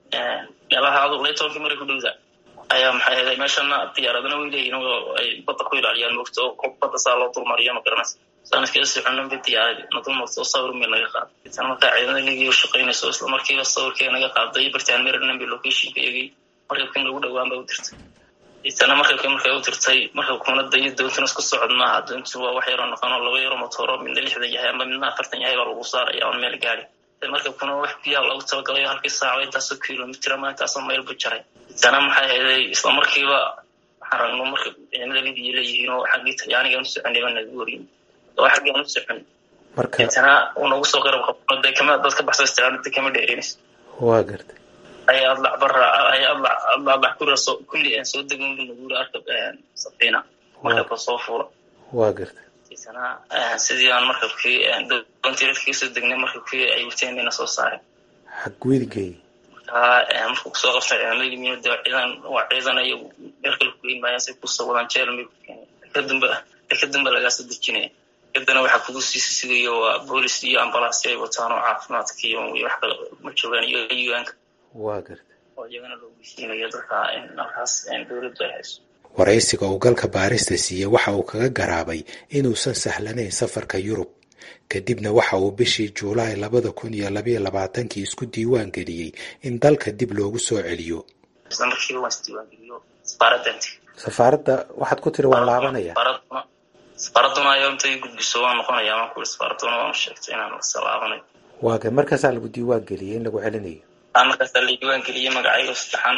[SPEAKER 3] meelaha aduu lay tobankii maray ku dhowda ayaa maxay ahaday meeshana diyaaradana way leeyihin oo ay badda ku ilaaliyaan moogta oo badda saa loo dulmariyo ma garanaysa sanadkii soconno ba diyaaradi na dulmarta oo sawir meel naga qaaday itan markaa ciidamada ligiya u shaqaynayso isla markiiba sawirkee naga qaaday bartaan maryland bay locationka eegay markabkin lagu dhowaan ba u dirtay itana markabkii markay u dirtay markabkuna dayo doontuna isku socod maaha doontu waa wax yaroo noqon oo laba yaro motooro midna lixdan yahay ama midna afartan yahay baa lagu saaraya oon meel gaari markabkuna wax biyaa loogu talagalayo halkii saaco intaasoo kilomitr ama intaasoo mayl bu jaray itana maxay hayday isla markiiba waxaan ragno marka ciidamada libiya leeyihiin oo xaggii talyaaniga aan u soconay baa nagu wariyin oo xaggii aan u socon itana uu nagu soo qarab qabno dee kama dad ka baxso istiraanada kama dheereenayso
[SPEAKER 11] waa gartay
[SPEAKER 3] ay adlac bara ay adlac adlac kura soo kulli aan soo degin bu nagu arkab safiina markabka soo fuula
[SPEAKER 11] waa gartay
[SPEAKER 3] itana sidii aan markabkii doontii dadkii soo degnay markabkii ay wateen bayna soo saareen
[SPEAKER 11] xagwedigay
[SPEAKER 3] markaa markuu kusoo qabtay ciidamada yimiin dee ciidan waa ciidan ay meel kale ku geyn maayaan say kusoo wadaan jeel may ku keenay kadamba kadamba lagaa soo dejinaya kadana waxaa kugu siisi sigayo waa boolis iyo ambalaasyo ay wataan oo caafimaadka iyo wax kale ma joogaan iyo un-ka
[SPEAKER 11] waa gartay
[SPEAKER 3] oo iyagana loo geysiinayo dadka in halkaas dowladdu ay hayso
[SPEAKER 11] waraysiga uu galka baarista siiyey waxa uu kaga garaabay inuusan sahlanayn safarka yurub kadibna waxa uu bishii juulaay labada kun iyo labayo labaatankii isku diiwaan geliyey in dalka dib loogu soo celiyo
[SPEAKER 3] isla markiiba waan isdiiwaangeliyo safaaraddanti
[SPEAKER 11] safaaradda waxaad ku tiri waan laabanaya
[SPEAKER 3] safaaraduna ayaa intay gudbiso waan noqonaya waan kuuri safaaraduna waan sheegtay inaan salaabanayo
[SPEAKER 11] waa ga markaasaa lagu diiwaan geliyey in lagu celinayo
[SPEAKER 3] markaasaa la diiwaan geliyey magacaygo saddexan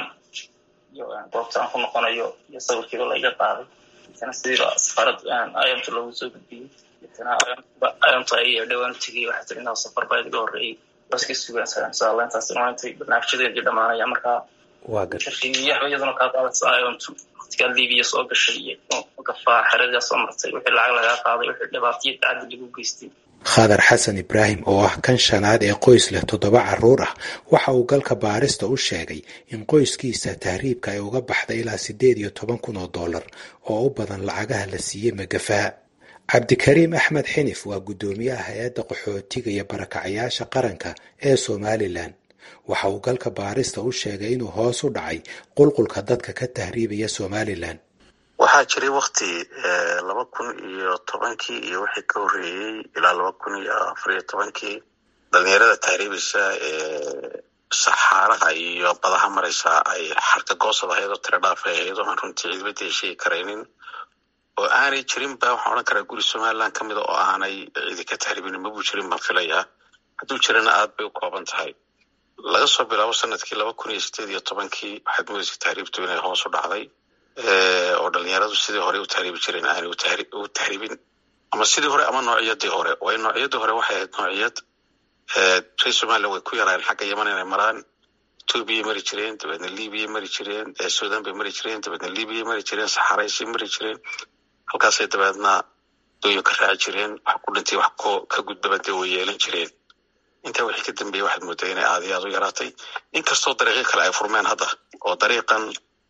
[SPEAKER 3] iyo goobta aan ku noqonayo iyo sawirkiiba laiga qaaday itana sidiiba safaarad ayamta loogu soo gudbiyey itana ayamta ay dhowaan u tegey waxaa tiri inaa safar baa iga horreeyey baska sugaan insha allah intaas maantay barnaamijyadeedii dhamaanaya markaa
[SPEAKER 11] waa garta
[SPEAKER 3] riiyaha iyaduna kaa qaadaysa ayontu waqtigaa libiya soo gashay iyo gafaa xeradiyaa soo martay wixii lacag lagaa qaaday wixii dhibaataiyo tacadi lagu geystay
[SPEAKER 11] khadar xasan ibraahim oo ah kan shanaad ee qoys leh toddoba carruur ah waxa uu galka baarista u sheegay in qoyskiisa tahriibka ay uga baxday ilaa siddeed iyo toban kun oo dollar oo u badan lacagaha la siiyey magafaa cabdikariim axmed xinif waa guddoomiyaha hay-adda qaxootiga iyo barakacayaasha qaranka ee somalilan waxa uu galka baarista u sheegay inuu hoos u dhacay qulqulka dadka ka tahriibaya somalilan
[SPEAKER 12] waxaa jiray wakti laba kun iyo tobankii iyo wixii ka horreeyey ilaa laba kun iyo afar iyo tobankii dhalinyarada tahriibeysa ee saxaaraha iyo badaha mareysa ay xarka goosad ahayd oo tira dhaaf ay ahayd oo aan runtii ciidamada heshiyi karaynin oo aanay jirin ba waxaan odhan karaa guri somaliland ka mida oo aanay cidi ka tahriibin mabuu jirin baan filayaa hadduu jirana aad bay u kooban tahay laga soo bilaabo sanadkii laba kun iyo sideed iyo tobankii waxaad moodeysa tahriibtu inay hoos u dhacday oo dhalinyaradu sidii hore u tahriibi jireen aanay u tahriibin ama sidii hore ama noociyadii hore waayo noociyadii hore waxay ahayd noociyad reer somaliland way ku yaraayeen xagga yaman inay maraan etoobiyay mari jireen dabeedna libiya mari jireen sudan bay mari jireen dabeedna libiya mari jireen saxaraysay mari jireen halkaasay dabeedna dooyin ka raaci jireen wax ku dhintay wax ka gudbaba dee way yeelan jireen intaa wixii ka dambeeyey waxaad moodaa inay aad iyo aad u yaraatay inkastoo dariiqyo kale ay furmeen hadda oo dariiqan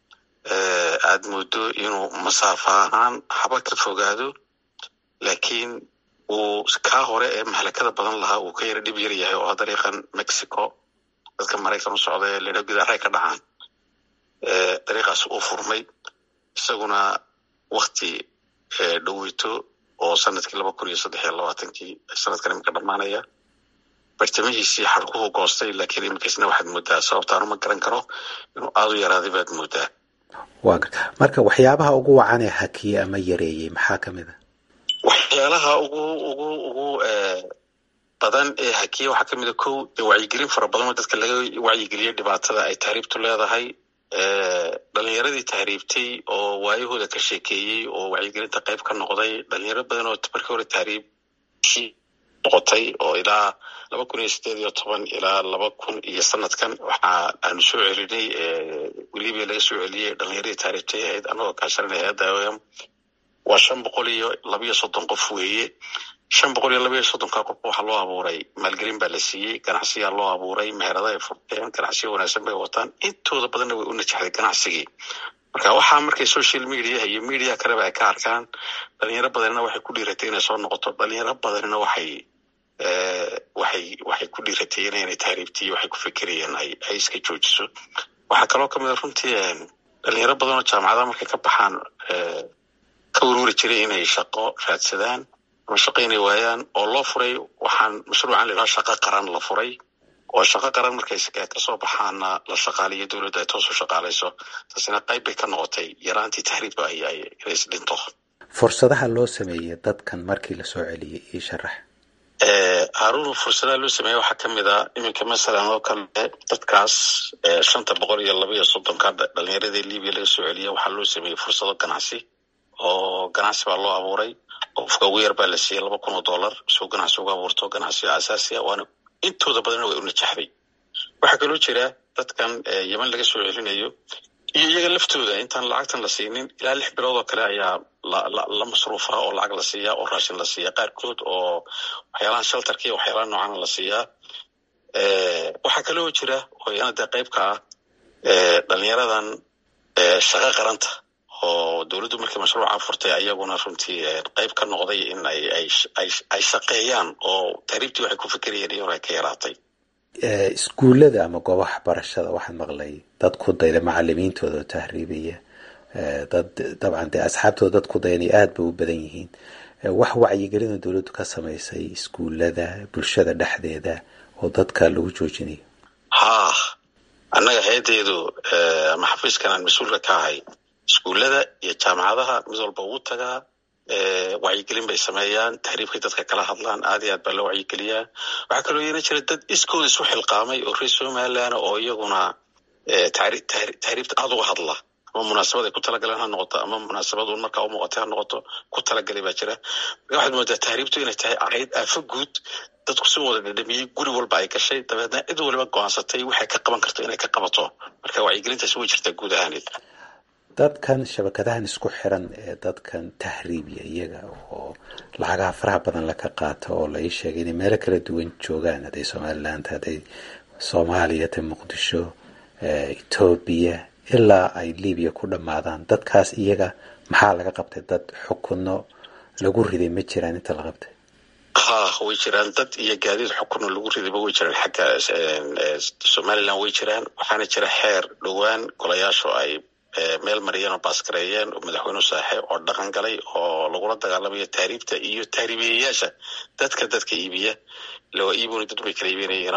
[SPEAKER 12] aad moodo inuu masaafa ahaan haba ka fogaado laakiin uu kaa hore ee mahlakada badan lahaa uu ka yara dhib yar yahay oo dariiqan mexico dadka maraykan u socda ee ledha gudaarey ka dhacaan dariiqaas uu furmay isaguna wakti dhoweyto oo sanadkii laba kun iyo saddex iyo labaatankii sanadkan iminka dhammaanaya bartamihiisii xarkuhu goostay laakiin iminkaisna waxaad moodaa sababtaanu ma garan karo inuu aada u yaraaday baad moodaa
[SPEAKER 11] waa garta marka waxyaabaha ugu wacan ee hakiye ama yareeyey maxaa ka mid a
[SPEAKER 12] waxyaalaha ugu ugu ugu badan ee hakiye waxaa ka mid a kow dee wacyigelin fara badan oo dadka laga wacyigeliyo dhibaatada ay tahriibtu leedahay dhalinyaradii tahriibtay oo waayahooda ka sheekeeyey oo wacyigelinta qayb ka noqday dhalinyaro badan oo markii hore tahriib noqotay oo ilaa laba kun iyo sideed iyo toban ilaa laba kun iyo sanadkan waxa aanu soo celinay weliba laga soo celiyey dhalinyaradii taariibtay ahayd anagoo kaashanay hay-adda om waa shan boqol iyo labiyo soddon qof weeye shan boqol iyo labiyo soddonka qof waxaa loo abuuray maalgelin baa la siiyey ganacsiyaa loo abuuray meherada ay furteen ganacsiyo wanaagsan bay wataan intooda badanna way u najaxday ganacsigii marka waxaa markay social mediaha iyo media kaleba ay ka arkaan dhalinyaro badanina waxay ku dhiiratay inay soo noqoto dhalinyaro badanina waxay waxay waxay ku dhiiratayeen inay tahriibtiy waxay ku fekerayeen ay ay iska joojiso waxaa kaloo kamid a runtii dhalinyaro badan oo jaamacadaha markay ka baxaan ka ururi jiray inay shaqo raadsadaan ama shaqo inay waayaan oo loo furay waxaan mashruucan la yidhaha shaqo qaran la furay oo shaqo qaran markay kasoo baxaana la shaqaaliyo dowladda ay toos u shaqaalayso taasina qayb bay ka noqotay yaraantii tahriibka ay ay inay isdhinto
[SPEAKER 11] fursadaha loo sameeyey dadkan markii lasoo celiyey io sharax
[SPEAKER 12] haarun fursadaha loo sameeya waxaa ka mid a iminka masalan oo kale dadkaas shanta boqol iyo laba iyo soddonka dhalinyaradii libiya laga soo celiya waxaa loo sameeyey fursado ganacsi oo ganacsi baa loo abuuray qofka ugu yar baa la siiyey laba kun oo dollar soo ganacsi uga abuurto ganacsiga asaasiga waana intooda badanna way u najaxday waxaa kaloo jira dadkan yeman laga soo celinayo iyo iyaga laftooda intaan lacagtan la siinin ilaa lix bilood oo kale ayaa la masruufa oo lacag la siiyaa oo raashin la siiyaa qaarkood oo waxyaalahan sheltarka iyo waxyaalaha noocana la siiyaa waxaa kaloo jira oo iyana dee qayb ka ah dhalinyaradan shaqo qaranta oo dowladdu markii mashruuca furtay ayaguna runtii qayb ka noqday in ay ay shaqeeyaan oo tahriibtii waxay ku fikerayeen iyona ay ka yaraatay
[SPEAKER 11] iskuullada ama goobaha barashada waxaan maqlay dad ku dayda macalimiintooda oo tahriibaya dad dabcan dee asxaabtooda dad ku dayanay aada bay u badan yihiin wax wacyigelina dowladdu ka samaysay iskuullada bulshada dhexdeeda oo dadka lagu joojinayo
[SPEAKER 12] haa annaga hay-addeedu ama xafiiskan aan mas-uulka ka ahay iskuullada iyo jaamacadaha mid walba ugu tagaa wacyigelin bay sameeyaan tahriibkay dadka kala hadlaan aad iyo aad baa loo wacyigeliyaa waxaa kaloo yeena jira dad iskooda isu xilqaamay oo reer somaliland oo iyaguna tahriibta aada uga hadla ama munaasabad ay ku talagaleen ha noqoto ama munaasabad uun markaa u muuqatay ha noqoto ku talagalay baa jira marka waxaad moodaa tahriibtu inay tahay ahayd aafo guud dadku si wada dhadhamiyey guri walba ay gashay dabeedna cid waliba go-aansatay waxay ka qaban karto inay ka qabato marka wacyigelintaasi way jirtaa guud ahaaneed
[SPEAKER 11] dadkan shabakadahan isku xiran ee dadkan tahriibiya iyaga oo lacagaha faraha badan laka qaato oo la ii sheegay inay meelo kala duwan joogaan hadday somaliland hadday soomaaliya ta muqdisho etoobiya ilaa ay libiya ku dhammaadaan dadkaas iyaga maxaa laga qabtay dad xukunno lagu riday ma jiraan inta la qabtay
[SPEAKER 12] ha way jiraan dad iyo gaadiid xukunno lagu ridayba way jiraan xagga somaliland way jiraan waxaana jira xeer dhowaan golayaashu ay meel mariyeen oo baaskareeyeen oo madaxweyne saaxe oo dhaqan galay oo lagula dagaalamayo tahriibta iyo tahriibiyayaasha dadka dadka iibiya lawa iibona dad bay kala iibinayeen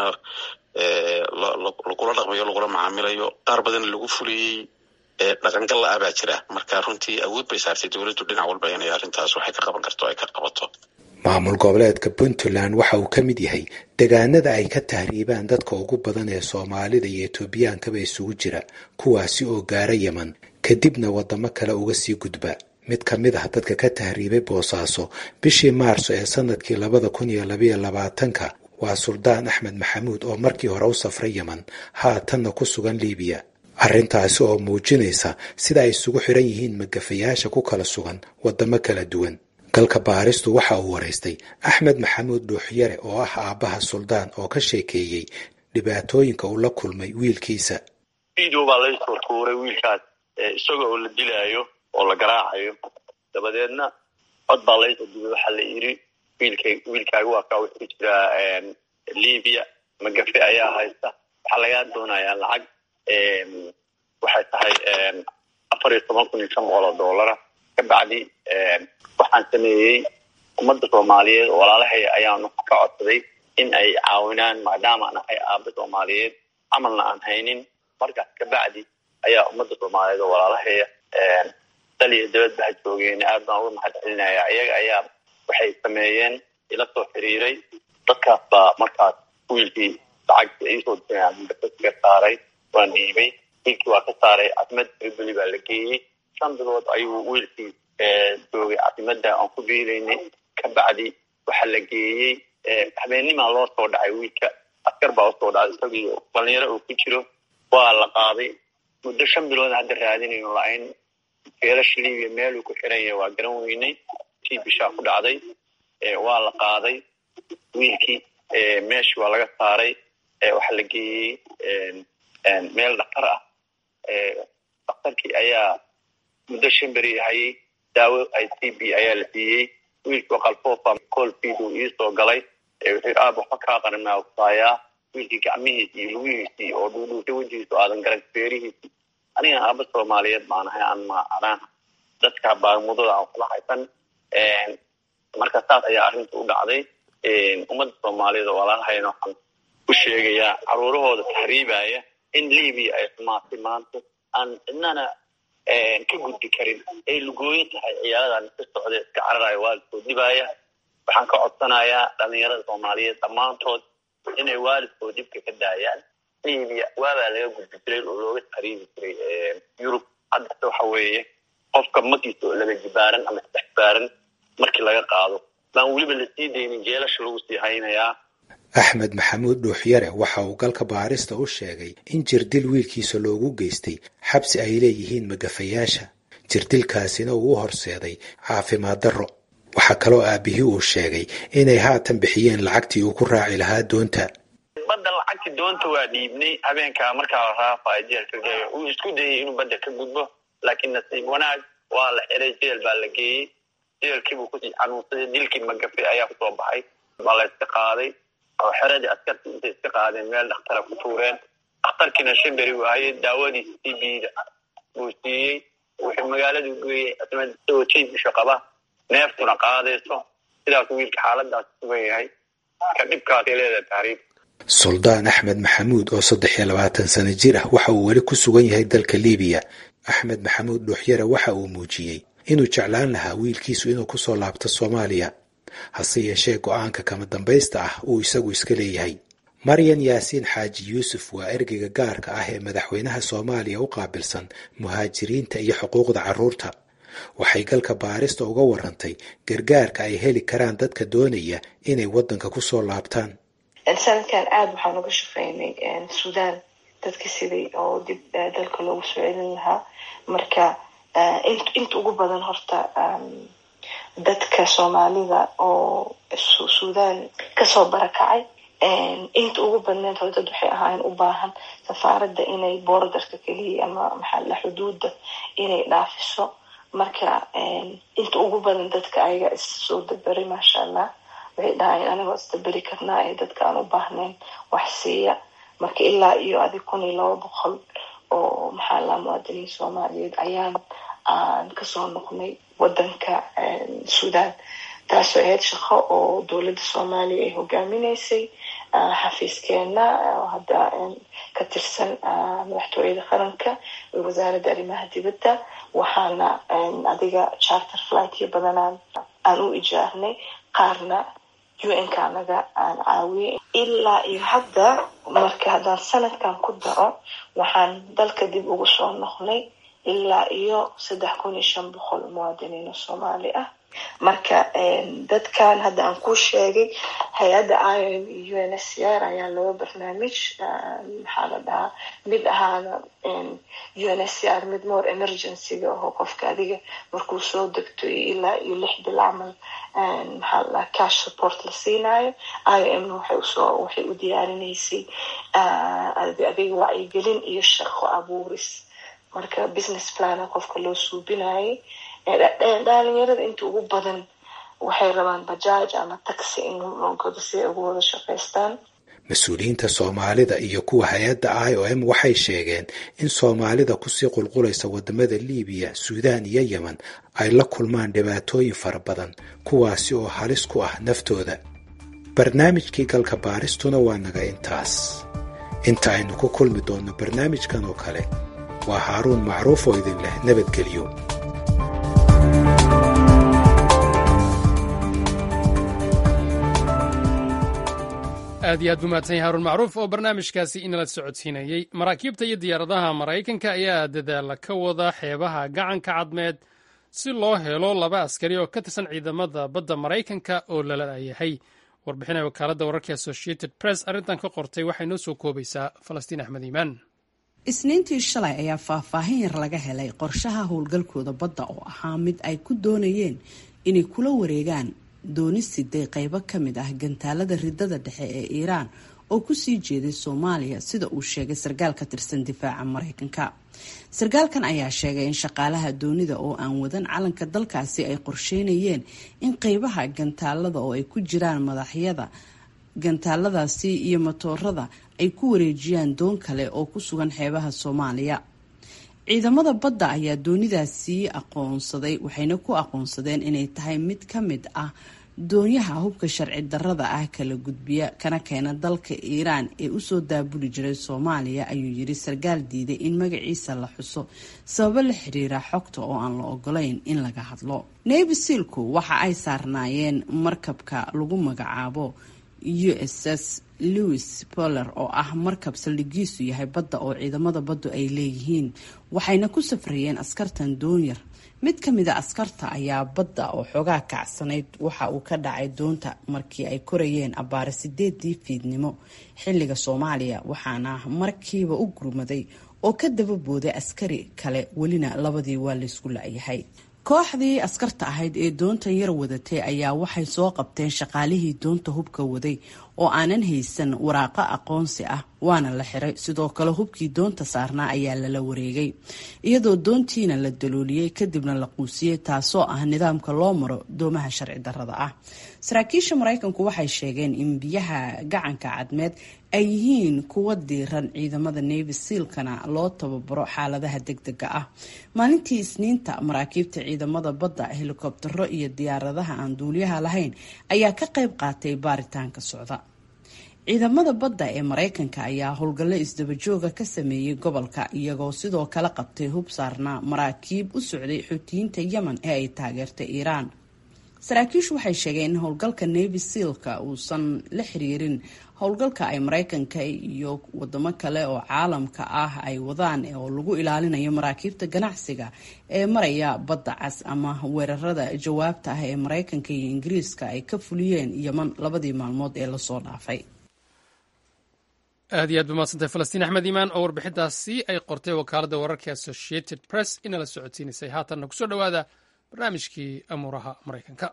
[SPEAKER 12] lagula dhaqmayo lagula macaamilayo qaar badan lagu fuliyey dhaqangal la-a baa jira marka runtii awood bay saartay dowladdu dhinac walba inay arrintaas waxay ka qaban karto ay ka qabato
[SPEAKER 11] maamul goboleedka puntland waxa uu ka mid yahay degaanada ay ka tahriibaan dadka ugu badan ee soomaalida iyo etoobiyankaba isugu jira kuwaasi oo gaara yeman kadibna waddamo kale uga sii gudba mid ka mid ah dadka ka tahriibay boosaaso bishii maarso ee sanadkii labada kun iyo labayo labaatanka waa suldaan axmed maxamuud oo markii hore u safray yeman haatanna ku sugan liibiya arrintaasi oo muujinaysa sida ay isugu xiran yihiin magafayaasha ku kala sugan waddamo kala duwan galka baaristu waxa uu waraystay axmed maxamuud dhuuxyare oo ah aabbaha suldaan oo ka sheekeeyey dhibaatooyinka uu la kulmay wiilkiisa
[SPEAKER 13] video baa laysoo tuuray wiilkaas isaga oo la dilaayo oo la garaacayo dabadeedna cod baa laysoo dubay waxaa la yidhi wiilka wiilkaaga waa kaa wuxuu jiraa libiya magafe ayaa haysta waxaa lagaa doonayaa lacag waxay tahay afar iyo toban kun iyo shan boqol oo doolara ka bacdi waxaan sameeyey ummadda soomaaliyeed oo walaalahay ayaanu ka codsaday in ay caawinaan maadaama aan ahay aaba soomaaliyeed camalna aan haynin markaas ka bacdi ayaa ummadda soomaaliyeed oo walaalahaya dal iyo dabadba ha joogeen aad baan uga mahad celinaya iyaga ayaa waxay sameeyeen ila soo xiriiray dadkaas baa markaas wiilkii lacagta iisoo ka saaray waan dhiibay wiilkii waa ka saaray caasimada triboli baa la geeyey shan bilood ayuu wiilkii joogay caasimada aan ku biilaynay ka bacdi waxaa la geeyey habeennimaa loo soo dhacay wiilka askar baa usoo dhacay isagii dhalinyaro uu ku jiro waa la qaaday muddo shan bilood hadda raadinayno la-ayn feelasha libiya meeluu ku xiran yahay waa garan weynay tii bishaa ku dhacday waa la qaaday wiilkii meeshii waa laga saaray waxaa la geeyey meel dhaktar ah daktarkii ayaa muddo shan beri hayay daawo i c b ayaa la siiyey wiilkii qalfoofa colfid uu iisoo galay wuxuu aab waxba kaa qarinaa kusaayaa wiilkii gacmihiisi iyo lugihiisii oo dhuudhuushay wejigiisu aadan garan feerihiisii aniga aaba soomaaliyeed baan ahay aan maacadaan dadka baamudada aan kula haysan marka saas ayaa arrinta u dhacday ummadda soomaaliyeed oo walaalahayna waxaan u sheegayaa caruurahooda tahriibaya in libiya ay xumaatay maanta aan cidnana ka gudbi karin ay lugooyo tahay ciyaaradan ka socda iska cararaya waalidkood dhibaya waxaan ka codsanayaa dhalinyarada soomaaliyeed dhammaantood inay waalidkood dhibka ka daayaan libiya waabaa laga gudbi jiray oo looga tahriibi jiray yurub haddase waxa weeye qofka makiisa oo laba jibaaran ama saddex jibaaran markii laga qaado baan weliba lasii daynin jeelasha lagu sii haynayaa
[SPEAKER 11] axmed maxamuud dhuuxyare waxa uu galka baarista u sheegay in jirdil wiilkiisa loogu geystay xabsi ay leeyihiin magafayaasha jirdilkaasina uu u horseeday caafimaad darro waxaa kaloo aabihii uu sheegay inay haatan bixiyeen lacagtii uu ku raaci lahaa doonta
[SPEAKER 13] badda lacagti doonta waa dhiibnay habeenkaa markaa la raafayo jeelka geeyo uu isku dayay inuu badda ka gudbo laakiin nasiib wanaag waa la xiray jeel baa la geeyey jeelkiibuu kusii xanuunsaday dilkii magafe ayaa kusoo baxay waa la iska qaaday oo xeradii askartii intay iska qaadeen meel dhakhtara ku tuureen dhakhtarkiina shimberi uu hayay daawadiisa c bda buu siiyey wuxuu magaaladu geeyey isagoo jiisisha qaba neeftuna qaadayso sidaas wiilka xaaladaas sugan yahay ka dhibkaasay leedahay tahriib
[SPEAKER 11] suldaan axmed maxamuud oo saddex iyo labaatan sano jir ah waxa uu weli ku sugan yahay dalka libiya axmed maxamuud dhuuxyare waxa uu muujiyey inuu jeclaan lahaa wiilkiisu inuu kusoo laabto soomaaliya hase yeeshee go-aanka kama dambaysta ah uu isagu iska leeyahay maryan yaasiin xaaji yuusuf waa ergeyga gaarka ah ee madaxweynaha soomaaliya u qaabilsan muhaajiriinta iyo xuquuqda carruurta waxay galka baarista uga warantay gargaarka ay heli karaan dadka doonaya inay waddanka ku soo laabtaan
[SPEAKER 14] sanadkan aada waxaan uga shaqeynay suudaan dadka sidii oo dib dalka loogu soo celin lahaa marka inta ugu badan horta dadka soomaalida oo suudaan kasoo barakacay inta ugu badneed hore dad waxay ahaayeen u baahan safaaradda inay boordarka keliya ama maxaala xuduudda inay dhaafiso marka inta ugu badan dadka ayaga issoo daberi maasha allah waxay dhahayeen anigoo isdaberi karnaa ee dadka aan u baahnayn wax siiya marka ilaa iyo adi kun iyo laba boqol oo maxaa laa muwaadiniin soomaaliyeed ayaan aan kasoo noqnay wadanka suudaan taasoo ahayd shaqo oo dowladda soomaaliya ay hogaaminaysay xafiiskeena oo hadda ka tirsan madaxtooyada qaranka iyo wasaaradda arrimaha dibadda waxaana adiga charter flightyo badanaan aan u ijaarnay qaarna un-ka anaga aan caawiyey ilaa iyo hadda marka haddaan sanadkan ku daro waxaan dalka dib ugu soo noqnay ilaa iyo saddex kun iyo shan boqol muwaadiniin oo soomaali ah marka dadkan hadda aan ku sheegay hay-adda iom iyo un s r ayaa laba barnaamij maxaa la dhahaa mid ahaana un s r mid more emergencyga oo qofka adiga markuu soo degto ilaa iyo lix bil camal maxaa la dhahaa cash support la siinayo iom waxay usoo waxay u diyaarinaysay adiga wacyigelin iyo shaqo abuuris marka business plana qofka loo suubinayay dhalinyarada inta ugu badan waxay rabaan bajaaj ama taxi in loo godo si ay ugu wada shaqaystaan
[SPEAKER 11] mas-uuliyiinta soomaalida iyo kuwa hay-adda i o m waxay sheegeen in soomaalida kusii qulqulaysa wadamada liibiya suudaan iyo yemen ay la kulmaan dhibaatooyin fara badan kuwaasi oo halis ku ah naftooda barnaamijkii galka baaristuna waa naga intaas inta aynu ku kulmi doonno barnaamijkan oo kale waa haaruun macruuf oo idin leh nabadgelyo
[SPEAKER 1] aad iyo aad buu mahadsan yahay haruun macruuf oo barnaamijkaasi inala socodsiinayey maraakiibta iyo diyaaradaha maraykanka ayaa dadaala ka wada xeebaha gacanka cadmeed si loo helo laba askari oo ka tirsan ciidamada badda maraykanka oo lala yahay warbixinay wakaaladda wararka associated press arrintan ka qortay waxay noo soo koobaysaa falastiin axmed iimaan
[SPEAKER 15] isniintii shalay ayaa faahfaahin yar laga helay qorshaha howlgalkooda badda oo ahaa mid ay ku doonayeen inay kula wareegaan doonisiday qeybo ka mid ah gantaalada ridada dhexe ee iiraan oo kusii jeeday soomaaliya sida uu sheegay sarkaal ka tirsan difaaca mareykanka sarkaalkan ayaa sheegay in shaqaalaha doonida oo aan wadan calanka dalkaasi ay qorsheynayeen in qeybaha gantaalada oo ay ku jiraan madaxyada gantaaladaasi iyo matoorada ay ku wareejiyaan doon kale oo ku sugan xeebaha soomaaliya ciidamada badda ayaa doonidaasi aqoonsaday waxayna ku aqoonsadeen inay tahay mid ka mid ah doonyaha hubka sharci darada ah kala gudbiya kana keena dalka iiraan ee usoo daabuli jiray soomaaliya ayuu yiri sarkaal diiday in magaciisa la xuso sababo la xiriira xogta oo aan la ogolayn in laga hadlo navy sealku waxa ay saarnaayeen markabka lagu magacaabo u s s louis poller oo ah markab saldhigiisu yahay badda oo ciidamada baddu ay leeyihiin waxayna ku safrayeen askartan doonyar mid ka mid a askarta ayaa badda oo xoogaa kacsanayd waxa uu ka dhacay doonta markii ay korayeen abbaare sideedii fiidnimo xilliga soomaaliya waxaana markiiba u gurmaday oo ka daba booday askari kale welina labadii waa laysku la-yahay kooxdii askarta ahayd ee doontan yar wadatay ayaa waxay soo qabteen shaqaalihii doonta hubka waday oo aanan haysan waraaqo aqoonsi ah waana la xiray sidoo kale hubkii doonta saarnaa ayaa lala wareegay iyadoo doontiina la dalooliyey kadibna la quusiyey taasoo ah nidaamka loo maro doomaha sharci darada ah saraakiisha maraykanku waxay sheegeen in biyaha gacanka cadmeed ay yihiin kuwa diiran ciidamada navy sealkana loo tababaro xaaladaha degdega ah maalintii isniinta maraakiibta ciidamada badda helikobtero iyo diyaaradaha aan duuliyaha lahayn ayaa ka qayb qaatay baaritaanka socda ciidamada badda ee maraykanka ayaa howlgallo isdabajooga ka sameeyey gobolka iyagoo sidoo kale qabtay hub saarnaa maraakiib u socday xuutiyiinta yemen ee ay taageertay iiraan saraakiishu waxay sheegeen in howlgalka navy sealka uusan la xiriirin howlgalka ay maraykanka iyo wadamo kale oo caalamka ah ay wadaan oo lagu ilaalinayo maraakiibta ganacsiga ee maraya badda cas ama weerarada jawaabta ah ee maraykanka iyo ingiriiska ay ka fuliyeen yeman labadii maalmood ee lasoo dhaafay
[SPEAKER 1] aad iyo aad ba maadsantahay falastiin axmed iimaan oo warbixintaasi ay qortay wakaaladda wararka associated press inala socodsiinaysay haatanna kusoo dhowaada barnaamijkii amuuraha maraykanka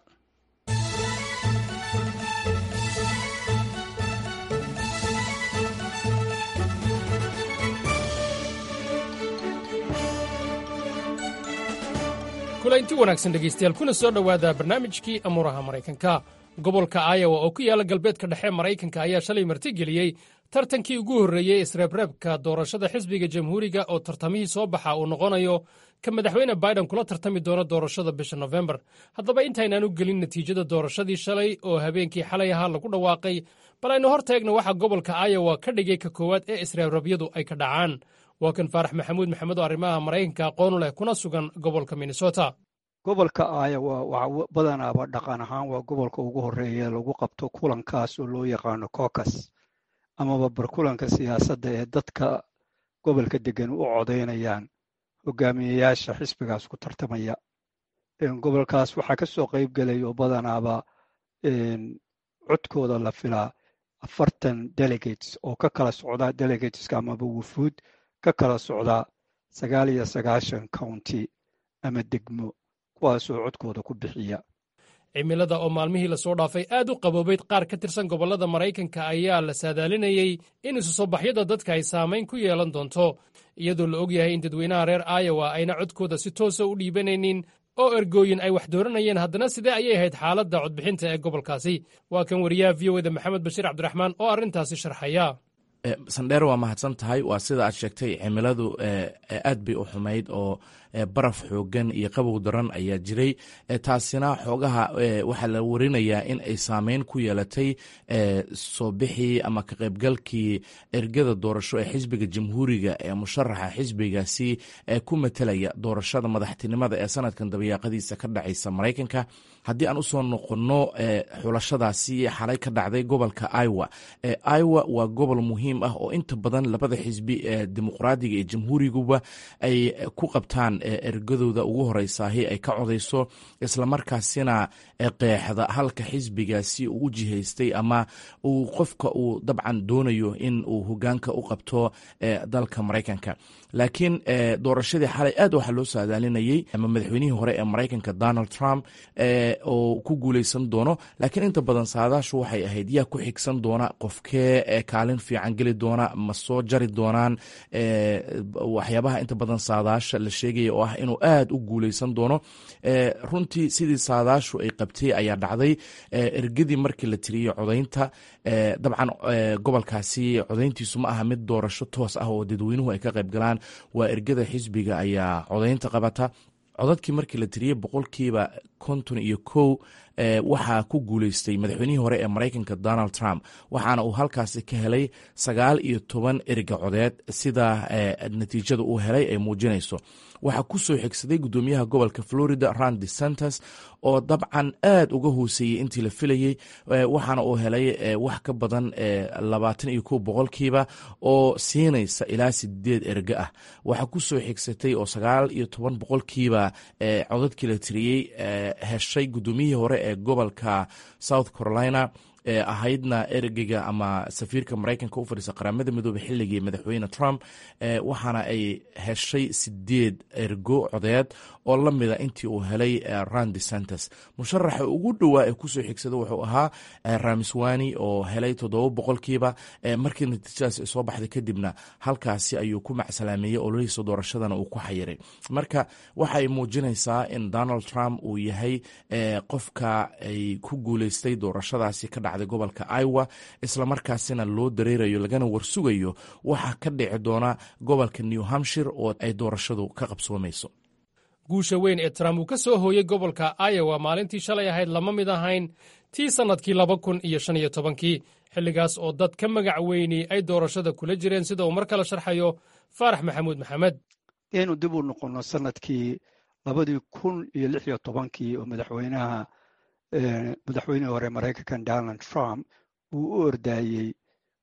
[SPEAKER 1] kulaynti wanaagsan dhegaystayaal kuna soo dhowaada barnaamijkii amuuraha maraykanka gobolka iowa oo ku yaala galbeedka dhexe maraykanka ayaa shalay martigeliyey tartankii ugu horreeyey isreebreebka doorashada xisbiga jamhuuriga oo tartamihii soo baxa uu noqonayo ka madaxweyne biden kula tartami doono doorashada bisha nofembar haddaba intaynaan u gelin natiijada doorashadii shalay oo habeenkii xalay ahaa lagu dhawaaqay bal aynu hor taegna waxaa gobolka iowa ka dhigay ka koowaad ee isreebreebyadu ay ka dhacaan waa kan faarax maxamuud maxamed oo arrimaha maraykanka aqoonu leh kuna sugan gobolka minnesota
[SPEAKER 16] gobolka iowa waa badanaaba dhaqan ahaan waa gobolka ugu horreeya lagu qabto kulankaas oo loo yaqaano cocas amaba barkulanka siyaasadda ee dadka gobolka degan u codaynayaan hogaamiyeyaasha xisbigaas ku tartamaya gobolkaas waxaa ka soo qayb gelay oo badanaaba codkooda la filaa afartan delegates oo ka kala socda delegateska amaba wufuud ka kala socda sagaal iyo sagaashan county ama degmo kuwaasoo codkooda ku bixiya
[SPEAKER 1] cimilada oo maalmihii lasoo dhaafay aad u qaboobayd qaar ka tirsan gobollada maraykanka ayaa la saadaalinayey in isu soo baxyada dadka ay saamayn ku yeelan doonto iyadoo la og yahay in dadweynaha reer iowa ayna codkooda si toosa u dhiibanaynin oo ergooyin ay wax dooranayeen haddana sidee ayay ahayd xaaladda codbixinta ee gobolkaasi waa kan wariyaha v o eda maxamed bashiir cabdiraxmaan oo arrintaasi sharxaya
[SPEAKER 17] sandheer waa mahadsan tahay waa sida aad sheegtay cimiladu aad bay u xumayd oo baraf xoogan iyo qabow daran ayaa jiray taasina xoogaha waxaa la warinayaa in ay saameyn ku yeelatay soo bixii ama ka qaybgalkii ergada doorasho ee xisbiga jamhuuriga ee musharaxa xisbigaasi ku matelaya doorashada madaxtinimada ee sanadkan dabayaaqadiisa ka dhacaysa maraykanka haddii aan usoo noqonno xulashadaasi xalay ka dhacday gobolka iowa iowa waa gobol muhiim ah oo inta badan labada xisbi ee dimuqraadiga iyo jamhuuriguba ay ku qabtaan ergadooda ugu horeysaahi ay ka codayso islamarkaasina qeexda halka xisbigaasi uu jihaystay ama uu qofka uu dabcan doonayo in uu hogaanka u qabto dalka maraykanka laakiin doorashadii xalay aad waxaa loo saadaalinayey ama madaxweynihii hore ee maraykanka donald trump oo ku guuleysan doono laakiin inta badan saadaashu waxay ahayd yaa ku xigsan doona qofkee kaalin fiican geli doona ma soo jari doonaan waxyaabaha inta badan saadaasha la sheegaya oo ah inuu aad u guuleysan doono runtii sidii saadaashu ay qabtay ayaa dhacday ergadii markii la tiriyey codaynta dabcan gobolkaasi codayntiisu ma aha mid doorasho toos ah oo dadweynuhu ay ka qayb galaan waa ergada xisbiga ayaa codaynta qabata codadkii markii la tiriyey boqolkiiba konton iyo kow waxaa ku guuleystay madaxweynihii hore ee maraykanka donald trump waxaana uu halkaasi ka helay sagaal iyo toban erga codeed sida natiijada uu helay ay muujinayso waxaa ku soo xigsaday gudoomiyaha gobolka florida randi santos oo dabcan aad uga hooseeyey intii la filayey waxaana uu helay wax ka badan labaatan iyo kow boqolkiiba oo siinaysa ilaa sideed erga ah waxaa ku soo xigsatay oo sagaal iyo toban boqolkiiba codadkii la tiriyey heshay gudoomiyihii hore ee gobolka south carolina ee ahaydna ergeyga ama safiirka maraykanka u fadhiisa qaramada midoobey xilligii madaxweyne trump waxaana ay heshay sideed ergo codeed oo la mida intii uu helay randi santos musharaxa ugu dhowaa ee kusoo xigsada wuxuu ahaa ramiswani oo helay toddoba boqolkiiba markii natiijadaas soo baxday kadibna halkaasi ayuu ku macsalaameeyey ololihiisa doorashadana uu ku xayiray marka waxay muujinaysaa in donald trump uu yahay qofka ay ku guuleystay doorashadaasi ka dhacday gobolka iowa islamarkaasina loo dareerayo lagana warsugayo waxaa ka dhici doona gobolka new hampshire oo ay doorashadu ka qabsoomayso
[SPEAKER 1] guusha weyn ee trump uu ka soo hooyey gobolka iowa maalintii shalay ahayd lama mid ahayn tii sannadkii laba kun iyo shan iyo tobankii xilligaas oo dad ka magac weyni ay doorashada kula jireen sida uu mar kale sharxayo faarax maxamuud maxamed
[SPEAKER 16] inuu dib u noqono sanadkii labadii kun iyo lix iyo tobankii oo madaxweynaha madaxweynihii hore maraykankan donald trump uu u ordaayey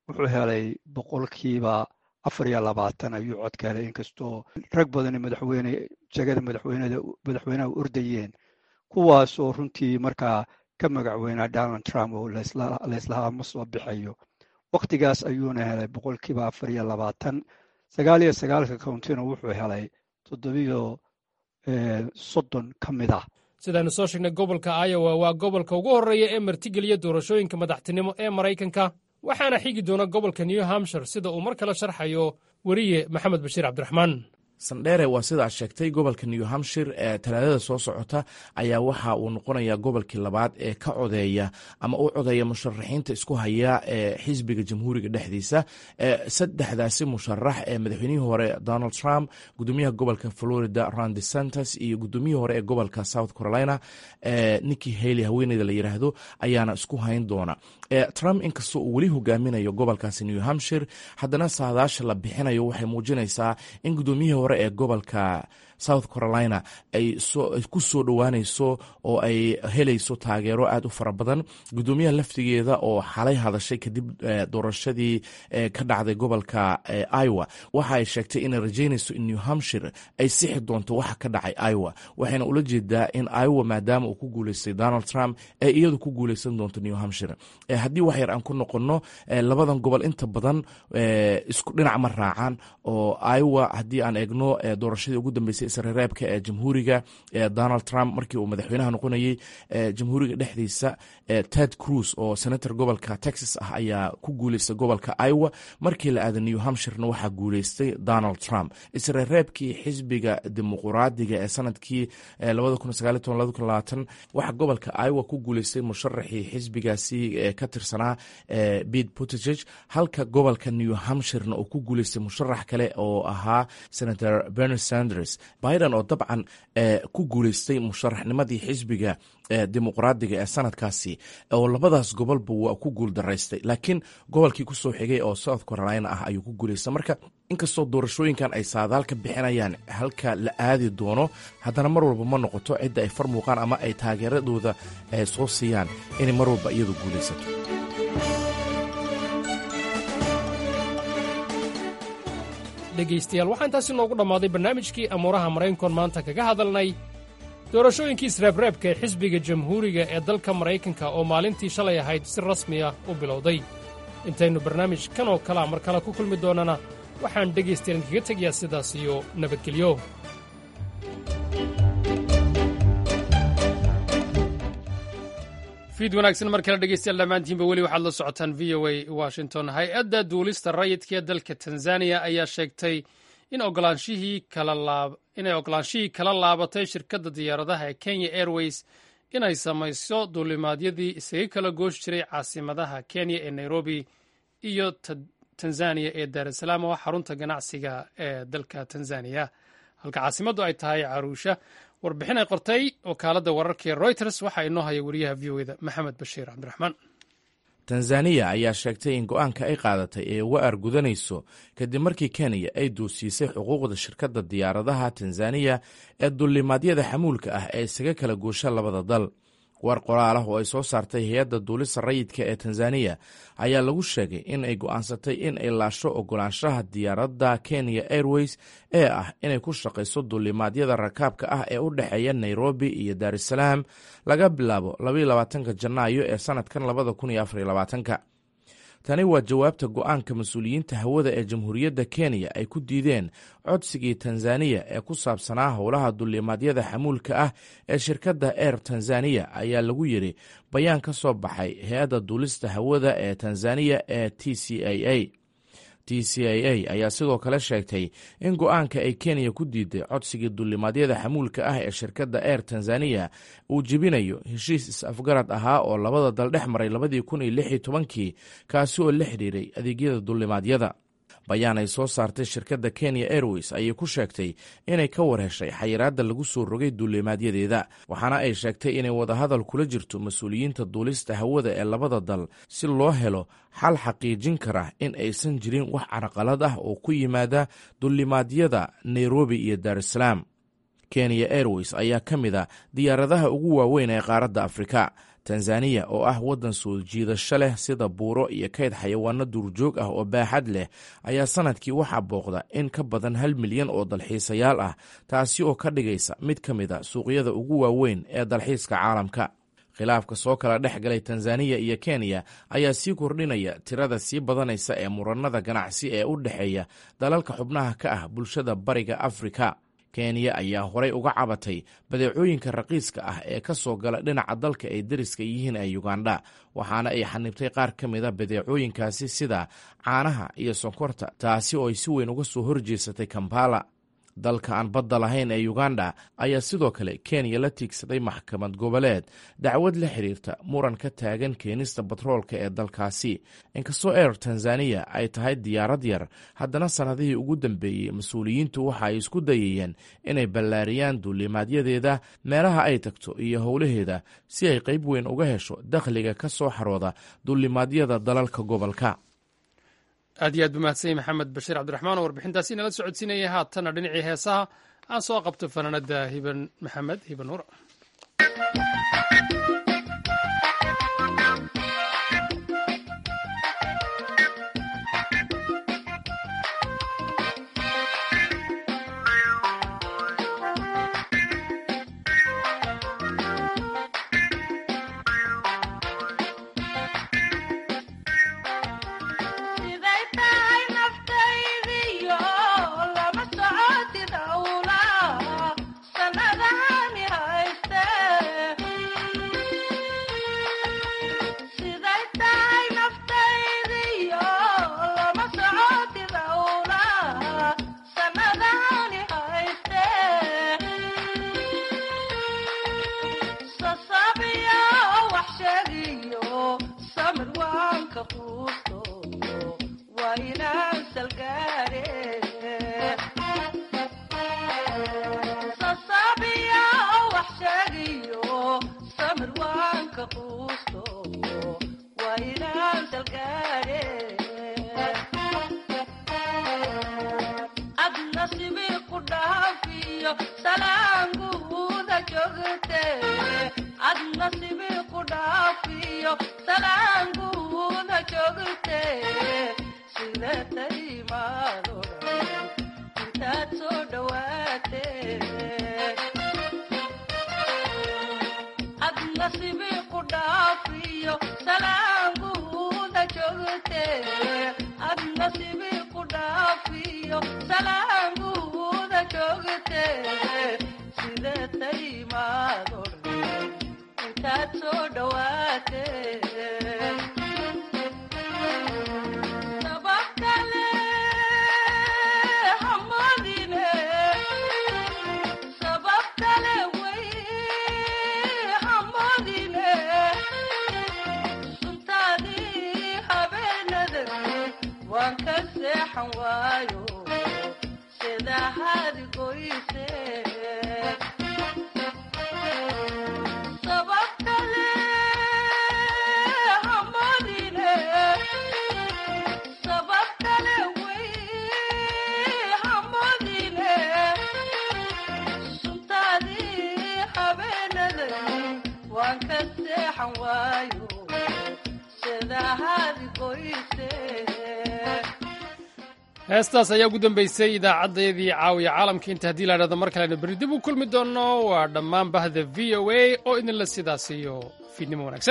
[SPEAKER 16] wuxuu helay boqolkiiba afar iyo labaatan ayuu codka helay inkastoo rag badani madaxweyne jegada madaxweyneda madaxweynaha ordayeen kuwaasoo runtii markaa ka magacweynaa donald trump oo layslahaa ma soo bixayo waktigaas ayuuna helay boqolkiiba afar iyo labaatan sagaal iyo sagaalka countina wuxuu helay toddobiyo soddon ka mid ah
[SPEAKER 1] sidaanu soo sheegnay gobolka iowa waa gobolka ugu horreeya ee martigeliya doorashooyinka madaxtinimo ee maraykanka waxaana xigi doona gobolka new hampshire sida uu mar kale sharxayo weriye maxamed bashiir cabdiraxmaan
[SPEAKER 17] sandheere waa sida aad sheegtay gobolka new hampshire ee talaadada soo socota ayaa waxa uu noqonayaa gobolkii labaad ee ka codeeya ama u codeeya musharaxiinta isku haya ee xisbiga jamhuuriga dhexdiisa saddexdaasi musharax ee madaxweynihii hore donald trump gudoomiyaha gobolka florida randi santos iyo gudoomiyihii hore ee gobolka south carolina niki haley haweeneyda la yiraahdo ayaana isku hayn doona trump inkastoo uu weli hogaaminayo gobolkaasi new hampshire haddana saadaasha la bixinayo waxay muujinaysaa in gudoomiyihii hore ee gobolka south carolina ay ku soo dhowaanayso oo ay helayso taageero aad u fara badan gudoomiyaha laftigeeda oo xalay hadashay kadib doorashadii ka dhacday gobolka iowa waxa ay sheegtay inay rajeynayso in new hampshire ay sixi doonto waxa ka dhacay iowa waxayna ula jeedaa in iowa maadaama uu ku guuleystay donald trump ay iyadu ku guuleysan doonto new hampshire haddii wax yar aan ku noqono labadan gobol inta badan isku dhinac ma raacaan oo iowa haddii aan eegno doorashadii ugu dambeysay isreereebka ee jamhuuriga donald trump markii uu madaxweynaha noqonayey jamhuuriga dhexdiisa ted cruz oo senator gobolka texas ah ayaa ku guuleystay gobolka iowa markii la aaday new hampshirena waxaa guuleystay donald trump isreereebkii xisbiga dimuquraadiga ee sanadkii waxaa gobolka iowa ku guuleystay musharaxii xisbigaasi ka tirsanaa pete buttigieg halka gobolka new hampshirena uu ku guuleystay musharax kale oo ahaa senator bernie sanders biden oo dabcan ku guuleystay musharaxnimadii xisbiga dimuqraadiga ee sanadkaasi oo labadaas gobolba waa ku guul daraystay laakiin gobolkii kusoo xigay oo south carolina ah ayuu ku guuleystay marka inkastoo doorashooyinkan ay saadaal ka bixinayaan halka la aadi doono haddana mar walba ma noqoto cidda ay far muuqaan ama ay taageeradooda soo siiyaan inay mar walba iyadu guulaysato
[SPEAKER 1] dhegaystayaal waxaa intaasi noogu dhammaaday barnaamijkii amuuraha maraykankoon maanta kaga hadalnay doorashooyinkii isreebreebka ee xisbiga jamhuuriga ee dalka maraykanka oo maalintii shalay ahayd si rasmi ah u bilowday intaynu barnaamij kan oo kalea mar kale ku kulmi doonnana waxaan dhegaystayaal idinkaga tegayaa sidaas iyo nabadgelyo fiid wanaagsan mar kale dhegeystayaal dhammaantiinba weli waxaad la socotaan v o a washington hay-adda duulista rayidka ee dalka tanzaniya ayaa sheegtay in ogolaanshihii inay ogolaanshihii kala laabatay shirkadda diyaaradaha ee kenya airways inay samayso duulimaadyadii isaga kala gooshi jiray caasimadaha kenya ee nairobi iyo tanzaniya ee daarusalaam oo xarunta ganacsiga ee dalka tanzaniya halka caasimaddu ay tahay caruusha warbixin ay qortay wakaaladda wararka ee reuters waxaa inoo haya wariyaha v o eda maxamed bashiir cabdiraxmaan
[SPEAKER 17] tanzaniya ayaa sheegtay in go-aanka ay qaadatay ee uga argudanayso kadib markii kenya ay duusiisay xuquuqda shirkadda diyaaradaha tanzaniya ee duulimaadyada xamuulka ah ee isaga kala goosha labada dal war qoraal ah oo ay soo saartay hay-adda duulista rayidka ee tanzaniya ayaa lagu sheegay in ay go'aansatay in ay laasho ogolaanshaha diyaaradda kenya airways ee ah inay ku shaqayso duulimaadyada rakaabka ah ee u dhexeeya nairobi iyo daarusalaam laga bilaabo labaatanka janaayo ee sanadkan labada kun iyo afar labaatanka tani waa jawaabta go-aanka mas-uuliyiinta hawada ee jamhuuriyadda kenya ay ku diideen codsigii tanzaniya ee ku saabsanaa howlaha duulimaadyada xamuulka ah ee shirkadda air tanzaniya ayaa lagu yidhi bayaan ka soo baxay hay-adda duulista hawada ee tanzaniya ee t c a a t c a a ayaa sidoo kale sheegtay in go-aanka ay kenya ku diiday codsigii duulimaadyada xamuulka ah ee shirkadda air tanzaniya uu jebinayo heshiis is-afgarad ahaa oo labada dal dhex maray labadii kun iyo lix iyo tobankii kaasi oo la xidhiiray adeegyada duulimaadyada bayaan ay soo saartay shirkadda kenya airways ayay ku sheegtay inay ka war heshay xayiraadda lagu soo rogay duulimaadyadeeda waxaana ay sheegtay inay wadahadal kula jirto mas-uuliyiinta duulista hawada ee labada dal si loo helo xal xaqiijin kara in aysan jirin wax carqalad ah oo ku yimaada duulimaadyada nairobi iyo daarusalaam kenya airways ayaa ka mid a diyaaradaha ugu waaweyn ee qaaradda afrika tanzaniya oo ah waddan soo jiidasho leh sida buuro iyo kayd xayawaano duurjoog ah oo baaxad leh ayaa sanadkii waxaa booqda in ka badan hal milyan oo dalxiisayaal ah taasi oo ka dhigaysa mid ka mid a suuqyada ugu waaweyn ee dalxiiska caalamka khilaafka soo kala dhex galay tanzaniya iyo kenya ayaa sii kordhinaya tirada sii badanaysa ee muranada ganacsi ee u dhexeeya dalalka xubnaha ka ah bulshada bariga afrika kenya ayaa horay uga cabatay badeecooyinka raqiiska ah ee ka soo gala dhinaca dalka ay deriska yihiin ee yugandha waxaana ay xanibtay qaar ka mida badeecooyinkaasi sida caanaha iyo sonkorta taasi oo ay si weyn uga soo horjeesatay kampala dalka aan badda lahayn ee uganda ayaa sidoo kale kenya la tiigsaday maxkamad goboleed dacwad la xiriirta muran ka taagan keenista batroolka ee dalkaasi inkastoo eer tanzaniya ay tahay diyaarad yar haddana sannadihii ugu dambeeyey mas-uuliyiintu waxa ay isku dayayeen inay ballaariyaan duulimaadyadeeda meelaha ay tagto iyo howlaheeda si ay qayb weyn uga hesho dakhliga ka soo xarooda duulimaadyada dalalka gobolka
[SPEAKER 1] aad iyo aad bu mahadsanyay maxamed bashiir cabdiraxmaan oo warbixintaasi nala socodsiinaya haatana dhinacii heesaha aan soo qabto fanaanada hiban maxamed hiban nuur heestaas ayaa ugu dambeysay idaacaddayadii caawiya caalamka inta haddii la dhahdo mar kalena berri dib u kulmi doonno waa dhammaan bahda v o a oo idinla sidaas iyo fiidnimo wanaagsan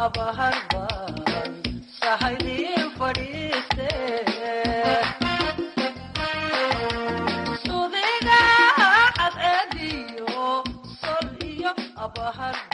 [SPEAKER 18] abaharban sahaydin fadhiiste sudiga cadceediyo sol iyo abahar